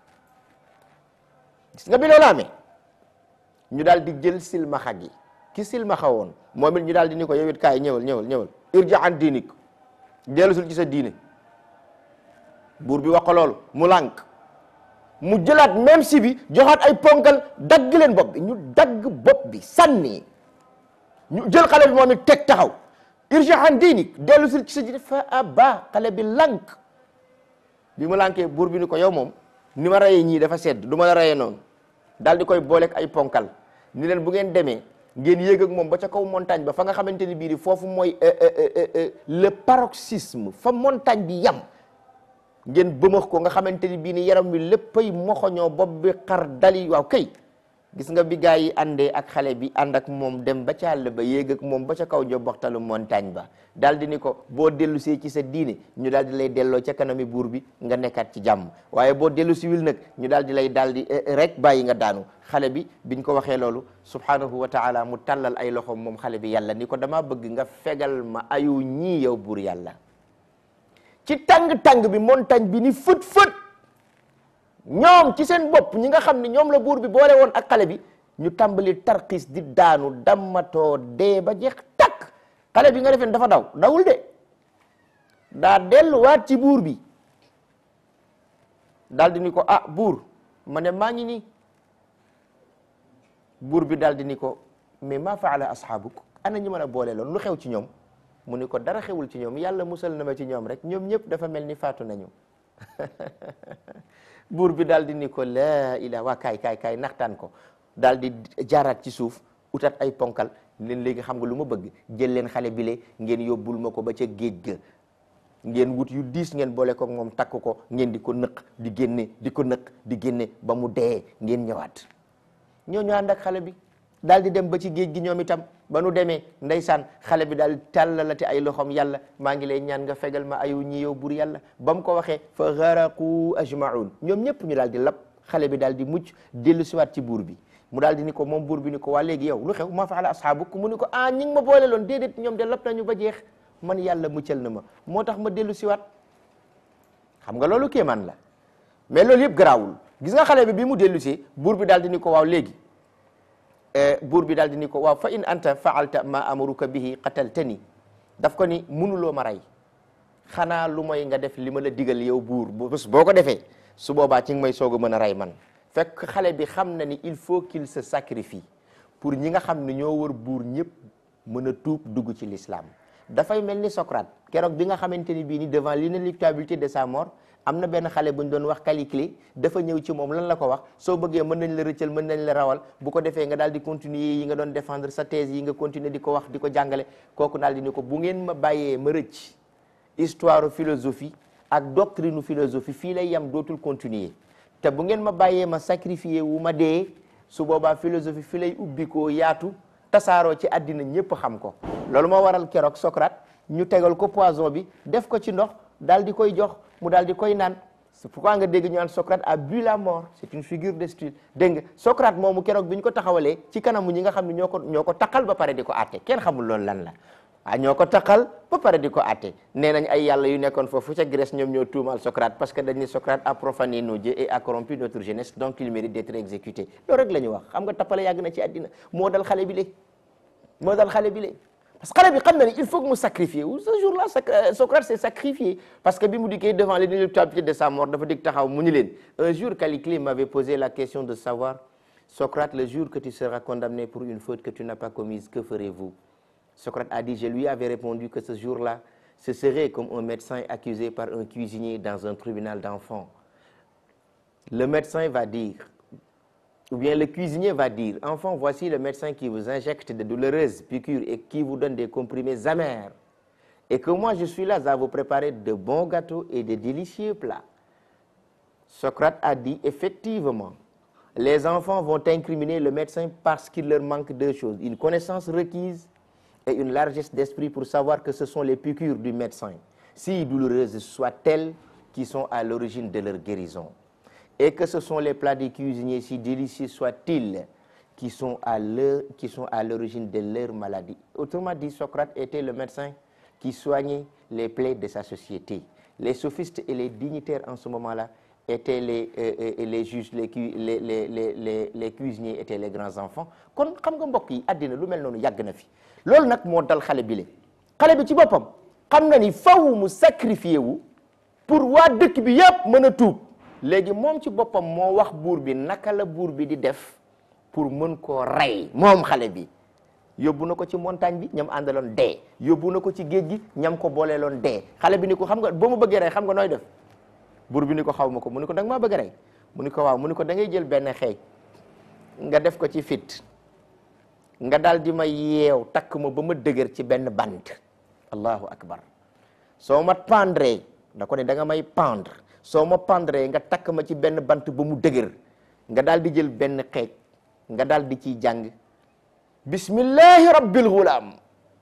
gis nga bi loolu amee ñu daal di jël silmaxa gi ki silmaxa woon moom it ñu daal di ni ko yow it kaay ñëwal ñëwal ñëwal irja an diinik dellusul ci sa diine buur bi wax ko loolu mu lànk mu jëlaat même si bi joxaat ay ponkal dagg leen bopp bi ñu dagg bopp bi sànni ñu jël xale bi moom it teg taxaw irja an diinik dellusul ci sa diine fa aba xale bi lànk bi mu lànkee buur bi ni ko yow moom ni ma rayee ñii dafa sedd du ma la rayee noonu daal di koy booleeg ay ponkal ni leen bu ngeen demee ngeen yéeg ak moom ba ca kaw montagne ba fa nga xamante ni bii ni foofu mooy le paroxysme fa montagne bi yam ngeen bëmax ko nga xamante ni bii ni yaram wi léppay moxoñoo bopp bi xar dali waaw kay gis nga bi gaa yi àndee ak xale bi ànd ak moom dem ba ca àll ba yéeg ak moom ba ca kaw joboxtalu montagne ba daal di ni ko boo dellu see ci sa diine ñu daal di lay delloo ca kanami buur bi nga nekkaat ci jàmm waaye boo dellu si wil nag ñu daal di lay daal di rek bàyyi nga daanu xale bi biñ ko waxee loolu subhanahu wa taala mu tàllal ay loxoom moom xale bi yàlla ni ko damaa bëgg nga fegal ma ayu ñii yow buur yàlla ci tàng-tàng bi montagne bi ni fët fët ñoom ci seen bopp ñi nga xam ne ñoom la buur bi boole woon ak xale bi ñu tàmbali tarxiis di daanu dammatoo dee ba jeex takk xale bi nga defeen dafa daw dawul de daa delluwaat ci buur bi daal di ni ko ah buur ma ne maa ngi nii buur bi daal di ni ko mais maa faala asxaabuk ana ñi ma la boole loon lu xew ci ñoom mu ni ko dara xewul ci ñoom yàlla musal na ma ci ñoom rek ñoom ñëpp dafa mel ni faatu nañu buur bi daal di ni ko laa ilaa waa kaay kaay kaay naxtaan ko daal di jaaraat ci suuf utat ay ponkal leen léegi xam nga lu ma bëgg jël leen xale bile ngeen yóbbul ma ko ba ca géej ga ngeen wut yu diis ngeen boole ko moom takk ko ngeen di ko nëq di génne di ko nëq di génne ba mu dee ngeen ñëwaat ñoo ñu ànd ak xale bi daal di dem ba ci géej gi ñoom itam ba nu demee ndeysaan xale bi daal tàllalate ay loxoom yàlla maa ngi lay ñaan nga fegal ma ayu ñi yow bur yàlla ba mu ko waxee fa gharaqu ajmaun ñoom ñëpp ñu daal di lab xale bi daal di mucc dellu siwaat ci buur bi mu daal di ni ko moom buur bi ni ko waa léegi yow lu xew ma faala asxaabuk mu ni ko ah ñi ngi ma boole loon déedéet ñoom de lab nañu ba jeex man yàlla muccal na ma moo tax ma dellu siwaat xam nga loolu kéemaan la mais loolu yëpp garaawul gis nga xale bi bi mu dellu si buur bi daal di ni ko waaw léegi buur bi daal di ni ko waaw fa in anta faalta ma amuruka bihi qataltani daf ko ni munuloo ma rey xanaa lu mooy nga def li ma la digal yow buur bés boo ko defee su boobaa ci nga may soog a mën a rey man fekk xale bi xam na ni il faut qu'il se sacrifie pour ñi nga xam ne ñoo wër buur ñëpp mën a tuub dugg ci l'islam dafay mel ni Socrate keroog bi nga xamante ni bii ni devant l'inéluctabilité de sa mort am na benn xale bu ñu doon wax Caliclée dafa ñëw ci moom lan la ko wax soo bëggee mën nañ la rëccal mën nañ la rawal bu ko defee nga daal di continuer yi nga doon défendre sa thèse yi nga continuer di ko wax di ko jàngale kooku daal di ni ko bu ngeen ma bàyyee ma rëcc histoire philosophie ak doctrine philosophie fii lay yam dootul continuer te bu ngeen ma bàyyee ma sacrifier wu ma dee su boobaa philosophie fi lay ubbi koo yaatu tasaaroo ci àddina ñëpp xam ko loolu moo waral keroog Socrate ñu tegal ko poison bi def ko ci ndox daal di koy jox mu daal di koy naan c'est pourquoi nga dégg ñu naan Socrate a bu la mort c'est une figure de style dégg nga Socrate moomu keroog bi ñu ko taxawalee ci kanamu ñi nga xam ne ñoo ko ñoo ko taqal ba pare di ko àtte kenn xamul loolu lan la ah ñoo ko taqal ba pare di ko àtte nee nañ ay yàlla yu nekkoon foofu ca Grèce ñoom ñoo tuumal Socrate parce que dañ ne Socrate a profané nos dieux et a corrompu notre jeunesse donc il mérite d'être exécuté loolu rek la ñu wax xam nga tappale yàgg na ci àddina moo dal xale bi lé moo dal xale bi lé parce que xale bi xam na ni il faut que mu sacrifier wu ce jour-là Socrate s'est sacrifié parce que bi mu dikkee devant l'inéluctabilité de sa mort dafa dig taxaw mu ni leen un jour Caliclée m'avait posé la question de savoir Socrate le jour que tu seras condamné pour une faute que tu n'as pas commise que ferez-vous Socrate a dit je lui avais répondu que ce jour-là ce serait comme un médecin accusé par un cuisinier dans un tribunal d'enfants le médecin va dire ou bien le cuisinier va dire enfant voici le médecin qui vous injecte de douloureuses piqûres et qui vous donne des comprimés amers et que moi je suis là à vous préparer de bons gâteaux et de délicieux plats Socrate a dit effectivement les enfants vont incriminer le médecin parce qu'il leur manque deux choses une connaissance requise et une largesse d'esprit pour savoir que ce sont les piqûres du médecin si douloureuses soient-elles qui sont à l'origine de leur guérison et que ce sont les plats des cuisiniers si délicieux soient-ils qui sont à leur qui sont à l'origine de leur maladie autrement dit Socrate était le médecin qui soignait les plaies de sa société les sophistes et les dignitaires en ce moment-là étaient les euh, euh, les juges les cu les les les les les cuisiniers étaient les grands enfants kon xam nga mbokk yi àddina lu mel noonu yàgg na fi loolu nag moo dal xale bi le xale bi ci boppam xam na ni faw mu sacrifié wu pour waa dëkk bi yépp mën a tuub léegi moom ci boppam moo wax buur bi naka la buur bi di def pour mën koo rey moom xale bi yóbbu na ko ci montagne bi ñam àndaloon dee yóbbu na ko ci géej gi ñam ko booleeloon dee xale bi ni ko xam nga boo ma bëggee rey xam nga nooy def buur bi ni ko xaw ma ko mu ni ko da nga maa bëgg a rey mu ni ko waaw mu ni ko da ngay jël benn xeej nga def ko ci fit nga daal di ma yeew takk ma ba ma dëgër ci benn bant allahu akbar soo ma pendre da ko ne da nga may pendre soo ma pendre nga takk ma ci benn bant ba mu dëgër nga daal di jël benn xeej nga daal di ciy jàng bismillahi rabbil ghulam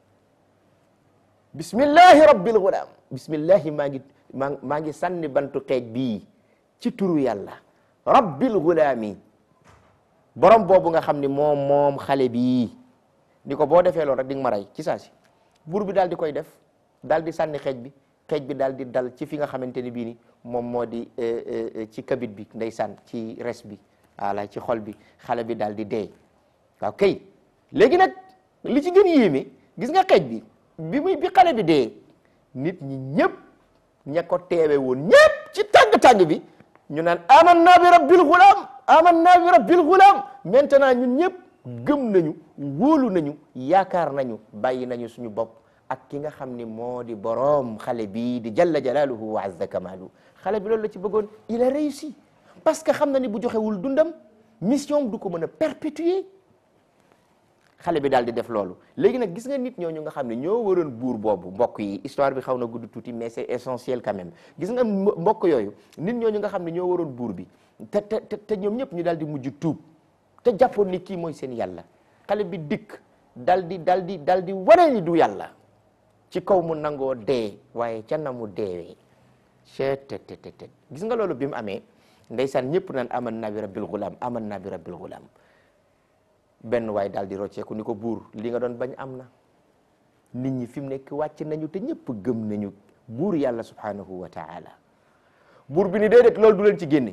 bismillahi rabbil ghulam bismillahi maa ngi maa maa ngi sànni bantu xeej bii ci turu yàlla rabbil ghulami borom boobu nga xam ni moom moom xale bii ni ko boo defee loolu rek di nga ma rey ci saa si buur bi daal di koy def daal di sànni xeej bi xeej bi daal di dal ci fi nga xamante ni bii ni moom moo di ci kabit bi ndeysaan ci res bi voilà ci xol bi xale bi daal di dee waaw kay léegi nag li ci gën yéeme gis nga xeej bi bi muy bi xale bi dee nit ñi ñëpp ña ko teewe woon ñëpp ci tàng-tàng bi ñu naan amanna bi rabbil ghulam amanna bi rabbil ghulam maintenant ñun ñëpp gëm nañu wóolu nañu yaakaar nañu bàyyi nañu suñu bopp ak ki nga xam ni moo di boroom xale bii di jalla jalaaluhu wa azza kamaalu xale bi loolu la ci bëggoon il a réussi parce que xam na ni bu joxewul dundam mission du ko mën a perpétuer xale bi daal di def loolu léegi nag gis nga nit ñooñu nga xam ne ñoo waroon buur boobu mbokk yi histoire bi xaw na gudd tuuti mais c'est essentiel quand même gis nga mbokk yooyu nit ñooñu nga xam ne ñoo waroon buur bi te te te ñoom ñëpp ñu daal di mujj tuub te jàppoon ni kii mooy seen yàlla xale bi dikk dal di dal di dal di wane ni du yàlla ci kaw mu nangoo dee waaye ca na mu deewee chet te te te gis nga loolu bi mu amee ndeysaan ñëpp naan aman naa bi rabbil ghulam aman naa bi rabbil ghulam benn waay daal di rocceeku ni ko buur li nga doon bañ am na nit ñi fi mu nekk wàcc nañu te ñëpp gëm nañu buur yàlla subhanahu wa taala buur bi ni déedéet loolu du leen ci génne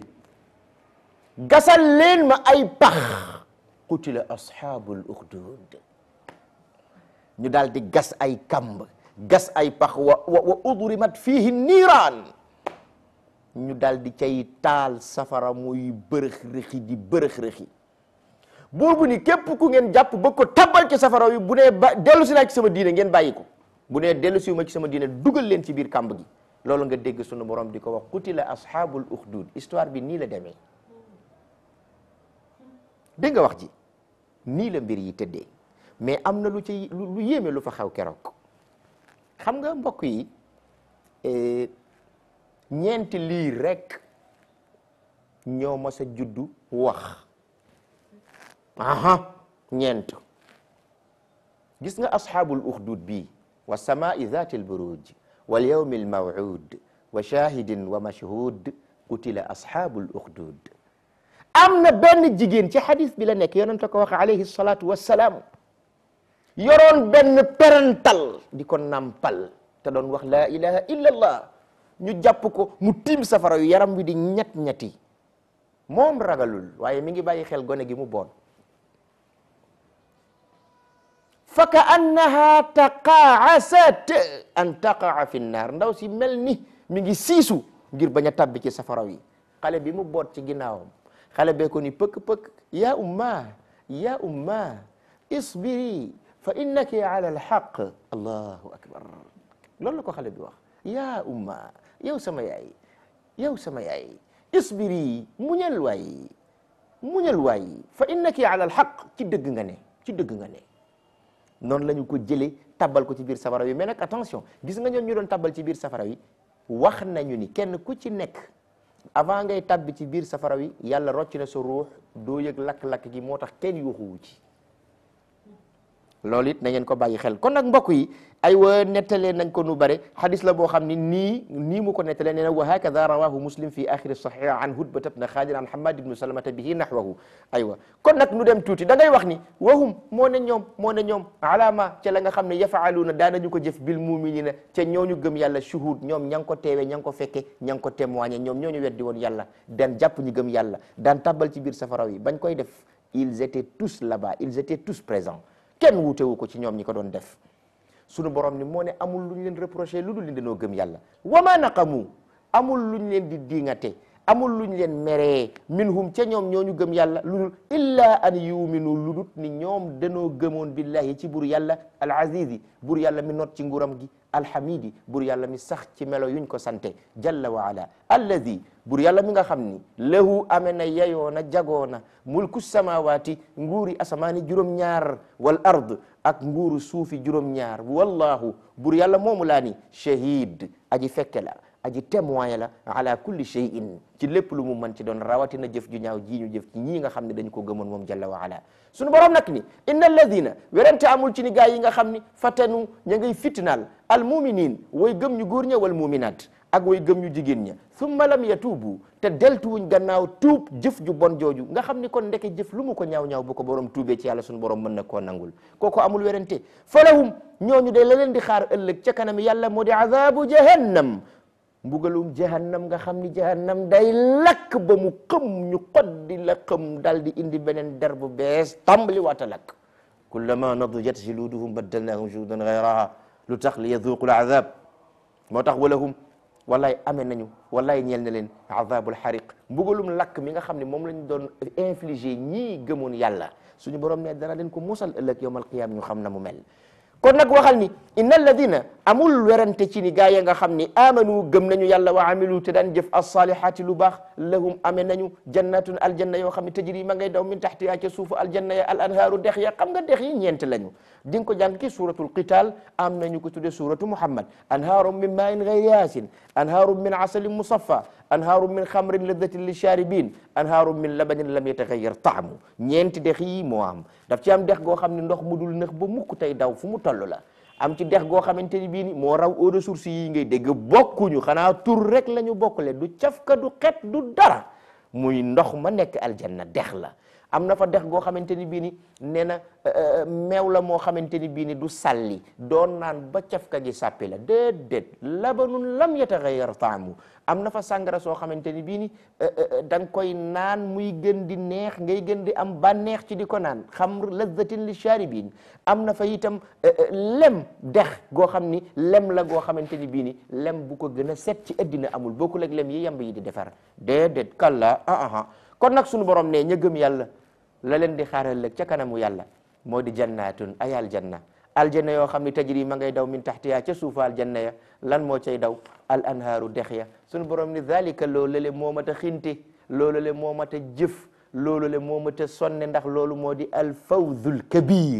gasal leen ma ay pax qutila ashabul ukhdud ñu daal di gas ay kamb gas ay pax wa wa udrimat fihi niiraan ñu daal di cay taal safara muy bërëx rëxi di bërëx rëxi buur bu ni képp ku ngeen jàpp ba ko tabbal ci safara wi bu nee ba dellu si naa ci sama diine ngeen bàyyi ko bu nee dellu si ma ci sama diine dugal leen ci biir kàmb gi loolu nga dégg sunu borom di ko wax qutila ashabul ukhdud histoire bi nii la demee dégg nga wax ji nii la mbir yi tëddee mais am na lu ci lu yéeme lu fa xew keroog xam nga mbokk yi ñeenti lii rek ñoo mas a juddu wax aha ñeent gis nga asxaabul uxdud bii wa samaai zati alburuj wal yawmi almawud wa shahidin wa mashhud qutila asxaabul uxdud am na benn jigéen ci xadis bi la nekk yonente ko wax alayhi salatu wassalaam yoroon benn perantal di ko nampal te doon wax laa ilaha illa allah ñu jàpp ko mu tiim safara yu yaram wi di ñett ñetti moom ragalul waaye mi ngi bàyyi xel gone gi mu boon fa ka annaha taqaasat an taqaa fi nnaar ndaw si mel ni mi ngi siisu ngir bañ a tabbi ci safara yi xale bi mu boot ci ginnaawam xale bee ko ni pëkk-pëkk ya umma ya umma isbiri fa innaki ala alxaq allahu akbar loolu la ko xale bi wax ya umma yow sama yaay yow sama yaay isbiri muñal waay muñal waay fa innaki ala alxaq ci dëgg nga ne ci dëgg nga ne noonu la ñu ko jëlee tabbal ko ci biir safara wi mais nag attention gis nga ñoon ñu doon tabbal ci biir safara wi wax nañu ni kenn ku ci nekk avant ngay tabbi ci biir safara wi yàlla rocc na sa ruux doo yëg lakk-lakk gi moo tax kenn yuuxuwu ci loolu it na ngeen ko bàyyi xel kon nag mbokk yi ay wa nettalee nañ ko nu bare xadis la boo xam ni nii nii mu ko nettalee nee na wa hakada rawahu muslim fi axiri sahih an hudbata bna xaalid an hamad ibnu salamata bihi nahwahu aywa kon nag nu dem tuuti da ngay wax ni wahum moo ne ñoom moo ne ñoom alama ca la nga xam ne yafaaluuna daanañu ko jëf bil muminina ca ñooñu gëm yàlla shuhud ñoom ña ngi ko teewe ña ngi ko fekke ña ngi ko témoigné ñoom ñooñu weddi woon yàlla daan jàpp ñu gëm yàlla daan tabbal ci biir safara yi bañ koy def ils étaient tous là-bas ils étaient tous présents kenn wuutewu ko ci ñoom ñi ko doon def sunu borom ni moo ne amul lu ñu leen reproché lu dul ni dañoo gëm yàlla wa ma naqamu amul lu ñu leen di diingate amul luñ leen meree minhum ca ñoom ñooñu gëm yàlla lu dul illa an yuminu lu dut ni ñoom danoo gëmoon billahi ci bur yàlla al azizi bur yàlla mi not ci nguram gi alhamidi bur yàlla mi sax ci melo yuñ ko sante jalla wa ala alladi bur yàlla mi nga xam ni lahu ame na yeyoona jagoona mulku samawati nguuri asamaani juróom-ñaar wal ard ak nguuru suufi juróom-ñaar wallahu bur yàlla moomu laa ni shahid aji fekke la aji témoin la ala kulli shay'in ci lépp lu mu mën ci doon rawatina jëf ju ñaaw ji ñu jëf ci ñii nga xam ne dañu ko gëmoon moom jalla wa ala sunu borom nag ni inna alladina werante amul ci ni gaa yi nga xam ni fatanu ña ngay fitnaal al muminin way gëm ñu góor ña wal muminat ak way gëm ñu jigéen ña summa lam yatuubu te deltuwuñ gannaaw tuub jëf ju bon jooju nga xam ni kon ndeke jëf lu mu ko ñaaw-ñaaw bu ko borom tuubee ci yàlla sunu borom mën na koo nangul kooku amul werante falahum ñooñu de la leen di xaar ëllëg ca kanam yàlla moo di azabu jahannam mbugalum jahannam nga xam ni jahannam day lakk ba mu xëm ñu xoddi la xëm dal di indi beneen der bu bees tàmbali waata lakk kullama nadijat juluduhum baddalnahum juludan gayraha lu tax li yaduqu l azab moo tax walahum wallaay amee nañu wallaay ñeel na leen azabul xariq mbugalum lakk mi nga xam ne moom lañ doon infligé ñii gëmoon yàlla suñu borom ne dana leen ko musal ëllëg yawmal qiyaam ñu xam na mu mel kon nag waxal ni inna alladina amul werante ci ni gaa ya nga xam ni amanu gëm nañu yàlla wa amilu te daan jëf alsalihati lu baax lahum ame nañu jannatun aljanna yoo xam ne tajri ma ngay daw min taxtiha ca suufu aljanna ya al anhaaru dex ya xam nga dex yi ñeent lañu di nga ko jàng ki suratul qital am nañu ko tudde suratu muhammad anhaarum min main gayri yaasin anhaarum min asalin musaffa anhaarum min xamrin ladatin lisharibin anhaarum min labanin lam yatagayyar taamu ñeenti dex yi moo am daf ci am dex goo xam ne ndox mu dul nëx ba mukk tey daw fu mu toll la am ci dex goo xamante ni bii ni moo raw eau de source yi ngay dégg bokkuñu xanaa tur rek la ñu bokkule du cafka du xet du dara muy ndox ma nekk aljanna dex la am na fa dex goo xamante ni bii ni nee na meew la moo xamante ni bii ni du salli doon naan ba cafka gi sàppi la déedéet labanun lam yataghayyar taamu am na fa sàngara soo xamante ni bii ni da nga koy naan muy gën di neex ngay gën di am bànneex ci di ko naan xamr lazzatin li sharibin am na fa itam lem dex goo xam ni lem la goo xamante ni bii ni lem bu ko gën a set ci addina amul bokkul ak lem yi yamb yi di defar déedéet kalla ah ah kon nag sunu borom ne ña gëm yàlla la leen di xaaral ëllëg ca kanamu yàlla moo di jannatun ay aljanna aljanna yoo xam ni tajri ma ngay daw min taxtiya ca suufa aljanna ya lan moo cay daw al anhaaru dex ya sunu borom ni zalika loolu le moo mat a xinte loolu le moo mat a jëf loolu le moo mat a sonne ndax loolu moo di al fawzul kabir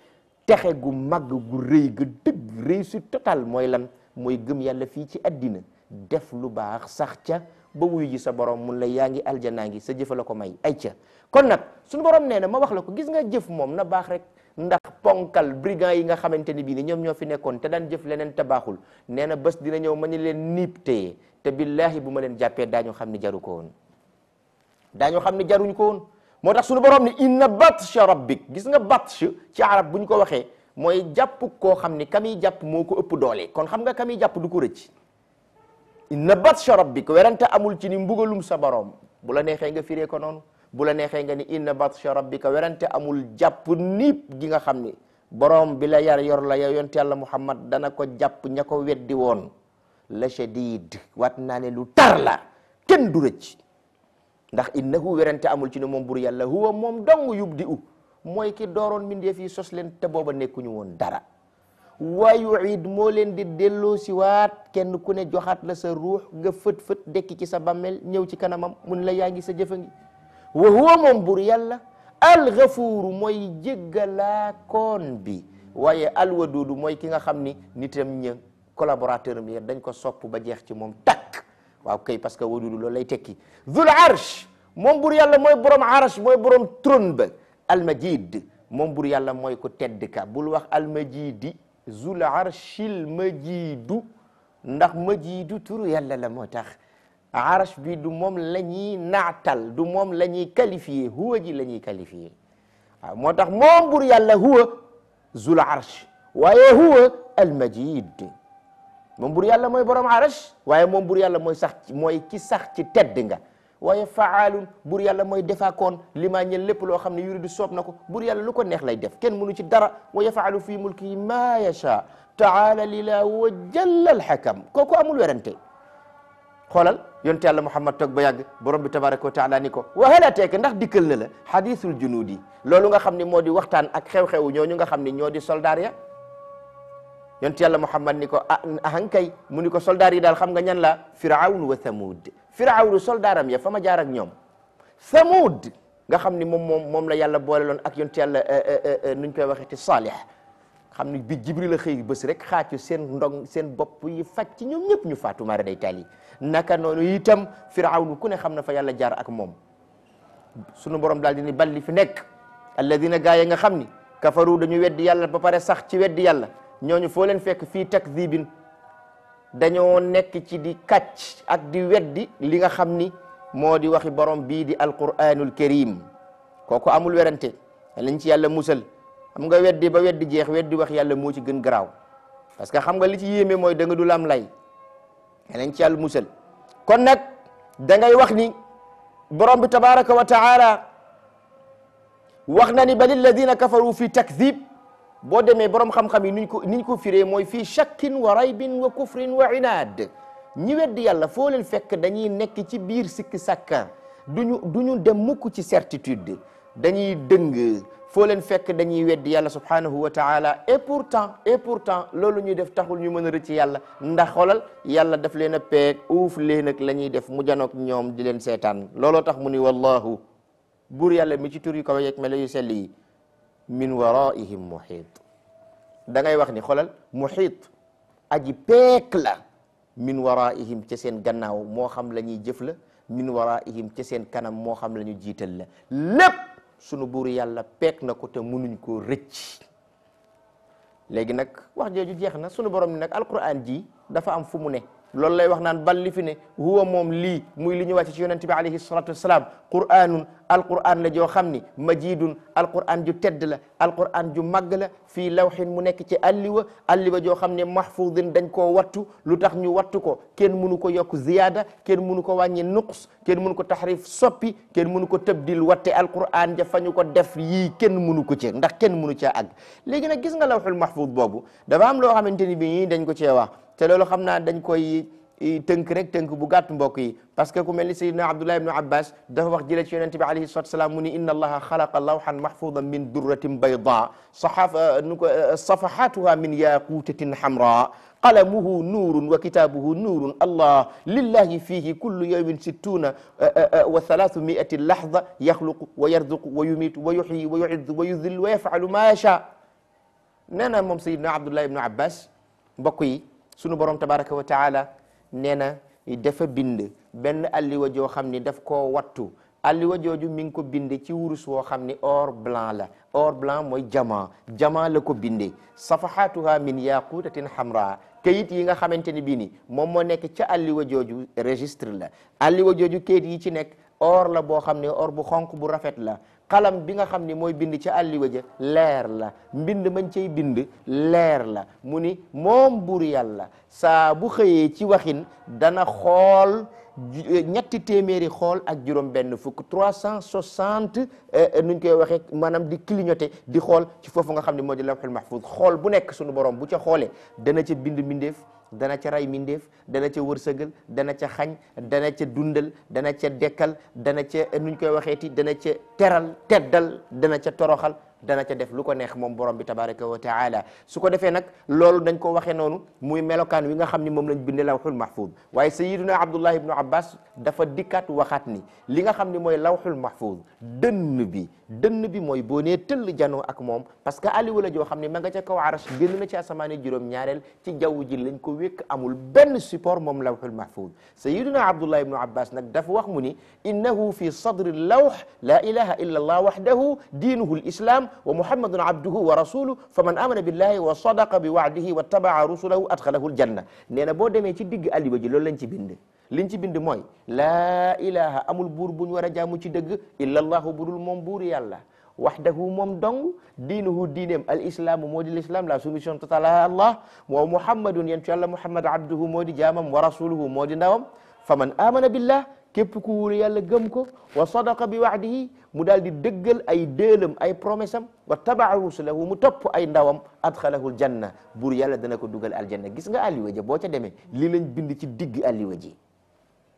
texe gu mag gu rëy ga dëgg réussite totale mooy lan mooy gëm yàlla fii ci addina def lu baax sax ca ba wuyu ji sa borom mun la yaa ngi aljanaa ngi sa jëfa la ko may ay ca kon nag suñu borom nee na ma wax la ko gis nga jëf moom na baax rek ndax ponkal brigand yi nga xamante ni bii ni ñoom ñoo fi nekkoon te daan jëf leneen te baaxul nee na bés dina ñëw ma ñu leen niip téye te billahi bu ma leen jàppee daañu xam ni jaru ko woon daañu xam ni jaruñ ko woon moo tax suñu borom ni inna batsha rabbik gis nga batsh ci arab bu ñu ko waxee mooy jàpp koo xam ni kamiy jàpp moo ko ëpp doole kon xam nga kamiy jàpp du ko rëcc inna batsha rabbik werante amul ci ni mbugalum sa borom bu la neexee nga firee ko noonu bu la neexee nga ni inna batsha rabbika werante amul jàpp niip gi nga xam ni borom bi la yar yor la yow yonte yàlla muhammad dana ko jàpp ña ko weddi woon la shadid waat naa ne lu tar la kenn du rëcc ndax innahu werante amul ci ne moom bur yàlla huwa moom dong yubdi u mooy ki dooroon mbindeef yi sos leen te booba nekkuñu woon dara wa yuid moo leen di delloo si waat kenn ku ne joxaat la sa ruux nga fët fët dekki ci sa bammel ñëw ci kanamam mun la yaa ngi sa jëfa ngi wa huwa moom bur yàlla alxafuuru mooy jéggalaa koon bi waaye alwaduudu mooy ki nga xam ni nitam ña collaborateur am dañ ko sopp ba jeex ci moom takk waaw kay parce que waduudu loolu lay tekki zul arsh moom bur yàlla mooy borom arsh mooy borom trône ba almajid moom bur yàlla mooy ko tedd ka bul wax almajidi zul arshil majidu ndax majidu turu yàlla la moo tax arsh bi du moom la ñuy naatal du moom la ñuy qualifié huwa ji la ñuy qualifié waaw moo tax moom bur yàlla huwa zul arsh waaye huwa almajid moom bur yàlla mooy borom arsh waaye moom bur yàlla mooy sax mooy ki sax ci tedd nga waaye faalun bur yàlla mooy defaakoon li maa ñel lépp loo xam ne yuridu soob na ko bur yàlla lu ko neex lay def kenn mënu ci dara wa yafaalu fi mulkihi ma yasha taala lillah wa jalla alxakam kooku amul werante xoolal yonte yàlla muhammad toog ba yàgg borom bi tabaraka wa taala ni ko wahalateeka ndax dikkal na la hadithul junudi loolu nga xam ni moo di waxtaan ak xew-xewu ñooñu nga xam ni ñoo di soldaar ya yonte yàlla muhammad ni ko ah ahankay mu ni ko soldaar yi daal xam nga ñan la firawn wa thamud firawnu soldaaram ya fa ma jaar ak ñoom thamud nga xam ni moom moom moom la yàlla boole loon ak yonte yàlla nuñ koy waxeeti salih xam ni bi jibril a xëy bés rek xaacu seen ndong seen bopp yi faj ci ñoom ñëpp ñu faatu mara day taali naka noonu itam firawnu ku ne xam na fa yàlla jaar ak moom sunu borom daal di ni bal li fi nekk alladina gaa yi nga xam ni kafaru dañu weddi yàlla ba pare sax ci weddi yàlla ñooñu foo leen fekk fii takdibin dañoo nekk ci di kàcc ak di weddi li nga xam ni moo di waxi borom bii di alquranul karim kooku amul werante lañ ci yàlla musal xam nga weddi ba weddi jeex weddi wax yàlla moo ci gën garaaw parce que xam nga li ci yéeme mooy da nga dul am lay lañ ci yàlla musal kon nag da ngay wax ni borom bi tabaraka wa taala wax na ni bal alladina kafaru fi takdib boo demee borom xam-xam yi niñ ko niñ ko firee mooy fii shakkin wa raybin wa kufrin wa inaad ñi weddi yàlla foo leen fekk dañuy nekk ci biir sikki sàkka duñu duñu dem mukk ci certitude dañuy dëng foo leen fekk dañuy weddi yàlla subhanahu wa taala et pourtant et pourtant loolu ñuy def taxul ñu mën a rëcc yàlla ndax xoolal yàlla daf leen a peeg uuf leen ak la ñuy def mu janoog ñoom di leen seetaan looloo tax mu ni wallahu buur yàlla mi ci tur yu kaw yeeg melo yu sell yi min waraihim muhiit da ngay wax ni xoolal muhiit aji peek la min waraihim ca seen gannaaw moo xam la ñuy jëf la min waraihim ca seen kanam moo xam la ñu jiital la lépp sunu buur yàlla peek na ko te munuñ koo rëcc léegi nag wax jooju jeex na sunu borom ni nag alquran ji dafa am fu mu ne loolu lay wax naan bal li fi ne huwa moom lii muy li ñu wàcc ci yonente bi alayhi salatu wassalam qur'anun alquran la joo xam ni majidun alquran ju tedd la alquran ju màgg la fii lawxin mu nekk ci alliwa alliwa joo xam ne mahfudin dañ koo wattu lu tax ñu wattu ko kenn mënu ko yokk ziyaada kenn mënu ko wàññi nuqs kenn mënu ko taxrif soppi kenn mënu ko tabdil watte alquran ja fa ñu ko def yii kenn mënu ko ci ndax kenn mënu caa àgg léegi nag gis nga lawxul mahfud boobu dafa am loo xamante ni bi ñii dañ ko cee wax te loolu xam naa dañ koy tënk rek tënk bu gàtt mbokk yi parce que ku mel ni sayidna abdullah ibnu abbas dafa wax jële ci yonente bi alayhi salatu wasalaam mu ni inna allaha xalaqa lawhan mahfudan min durratin bayda saxafa nu ko safahatuha min yaqutatin hamra qalamuhu nuurun wa kitaabuhu nuurun allah lillahi fihi kullu yawmin sittuna wa thalathu miati lahda yaxluqu wa yarzuqu wa yumitu wa yuxyi wa yuizzu wa yudil wa yafalu ma yacha nee na moom sayidna abdullah ibnu abbas mbokk yi sunu borom tabaraka wa taala nee na dafa bind benn alliwa joo xam ni daf koo wattu alliwa jooju mi ngi ko binde ci wurus woo xam ni or blanc la or blanc mooy jama jama la ko binde safahatuha min yaqutatin hamra kayit yi nga xamante ni bii ni moom moo nekk ca alliwa jooju registre la alliwa jooju kayit yi ci nekk or la boo xam ne or bu xonq bu rafet la xalam bi nga xam ni mooy bind ca àlliwa ja leer la mbind mañ cay bind leer la mu ni moom buur yàlla saa bu xëyee ci waxin dana xool ñetti téeméeri xool ak juróom benn fukk trois cent soixante nuñ koy waxee maanaam di clignoter di xool ci foofu nga xam ne moo di lawhul mahfuz xool bu nekk sunu borom bu ca xoolee dana ca bind mbindeef dana ca ray mindeef dana ca wërsëgal dana ca xañ dana ca dundal dana ca dekkal dana ca nuñ koy waxeeti dana ca teral teddal dana ca toroxal dana ca def lu ko neex moom borom bi tabaraka wa taala su ko defee nag loolu dañ ko waxee noonu muy melokaan wi nga xam ni moom lañ binde lawxul mahfuz waaye sayiduna abdullah ibnu abbas dafa dikkaat waxaat ni li nga xam ni mooy lawxul mahfuz dënn bi dënn bi mooy boo nee tëll janoo ak moom parce que aliwa la joo xam ne ma nga ca kaw arash génn na ci asamaani juróom ñaareel ci jaww ji lañ ko wékk amul benn support moom lawxul mahfuz sayiduna abdullah ibnu abbas nag dafa wax mu ni innahu fi sadri lawx la ilaha illa allah wahdahu diinuhu lislam wa muhammadun abduhu wa rasuluhu fa man amana billahi wa sadaqa bi wa'dihi wa tabaa rusulahu adxalahu aljanna nee na boo demee ci digg aliwa ji loolu lañ ci bind liñ ci bind mooy laa ilaha amul buur buñ war a jaamu ci dëgg illa allahu budul moom buur yàlla wahdahu moom dong diinuhu diineem al islaamu moo di l'islam la soumission totale à allah wa muhammadun yeen ci yàlla muhammad abduhu moo di jaamam wa rasuluhu moo di ndawam fa man amana billah képp ku wóolu yàlla gëm ko wa sadaqa bi wa'dihi mu daal di dëggal ay déelam ay promesse am wa tabaa rusulahu mu topp ay ndawam adxalahu aljanna buur yàlla dana ko dugal aljanna gis nga alliwa ja boo ca demee lii lañ bind ci digg alliwa ji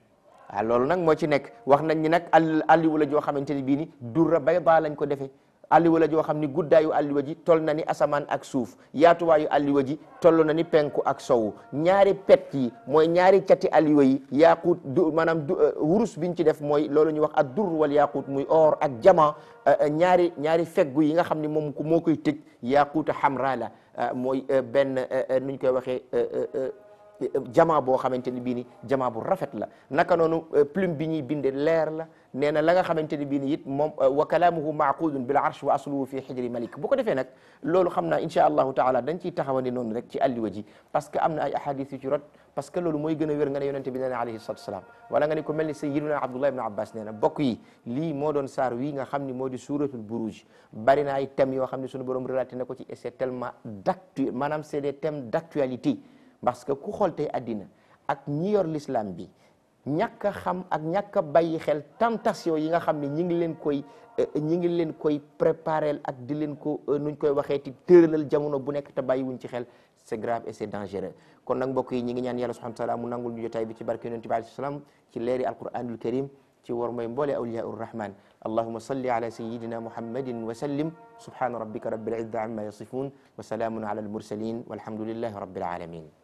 waaw loolu nag moo ci nekk wax nañ ni nag àll àlliwa la joo xamante ni bii ni durra bayda lañ ko defee àlliwa la joo xam ni guddaayu àlliwa ji toll na ni asamaan ak suuf yaatuwaayu àlliwa ji toll na ni penku ak sowu ñaari pet yi mooy ñaari cati àlliwa yi yaaquut du maanaam du wurus biñ ci def mooy loolu ñuy wax ad dur wal yaaquut muy or ak jama ñaari ñaari feggu yi nga xam ni moom moo koy tëj yaaquuta xamra la mooy benn nuñ koy waxee jama boo xamante ni bii ni jama bu rafet la naka noonu plume bi ñuy binde leer la nee na la nga xamante ni bii ni it moom wa kalaamuhu maaqudun bil arsh wa asluhu fi xijri malik bu ko defee nag loolu xam naa insha allahu taala dañ ciy taxawandi noonu rek ci alliwa ji parce que am na ay ahadis yu ci rot parce que loolu mooy gën a wér nga ne yonente bi nee na alayhi salatu wasalaam wala nga ne ko mel ni sayyiduna abdullah ibn abbas nee na bokk yi lii moo doon saar wii nga xam ni moo di suratul buruj bari na ay thèmes yoo xam ne suñu borom relaté na ko ci et c'est tellement d'actu maanaam c'est des thèmes d'actualité parce que ku xool tey addina ak ñi yor l'islam bi ñàkk a xam ak ñàkk a bàyyi xel tentation yi nga xam ne ñi ngi leen koy ñi ngi leen koy préparer ak di leen ko nuñ koy waxee ti tëralal jamono bu nekk te bàyyi wuñ ci xel c'est grave et c'est dangereux kon nag mbokk yi ñi ngi ñaan yàlla subhanahu wa ta'ala mu nangul ñu jotaay bi ci barke yonent bi alayhi salaam ci leeri alquranul karim ci war mooy mboole awliya urrahman allahuma salli ala sayidina muhammadin wa sallim subhana rabbika rabbil izzati amma yasifun wa salaamun ala al mursalin walhamdulillahi rabbil alamin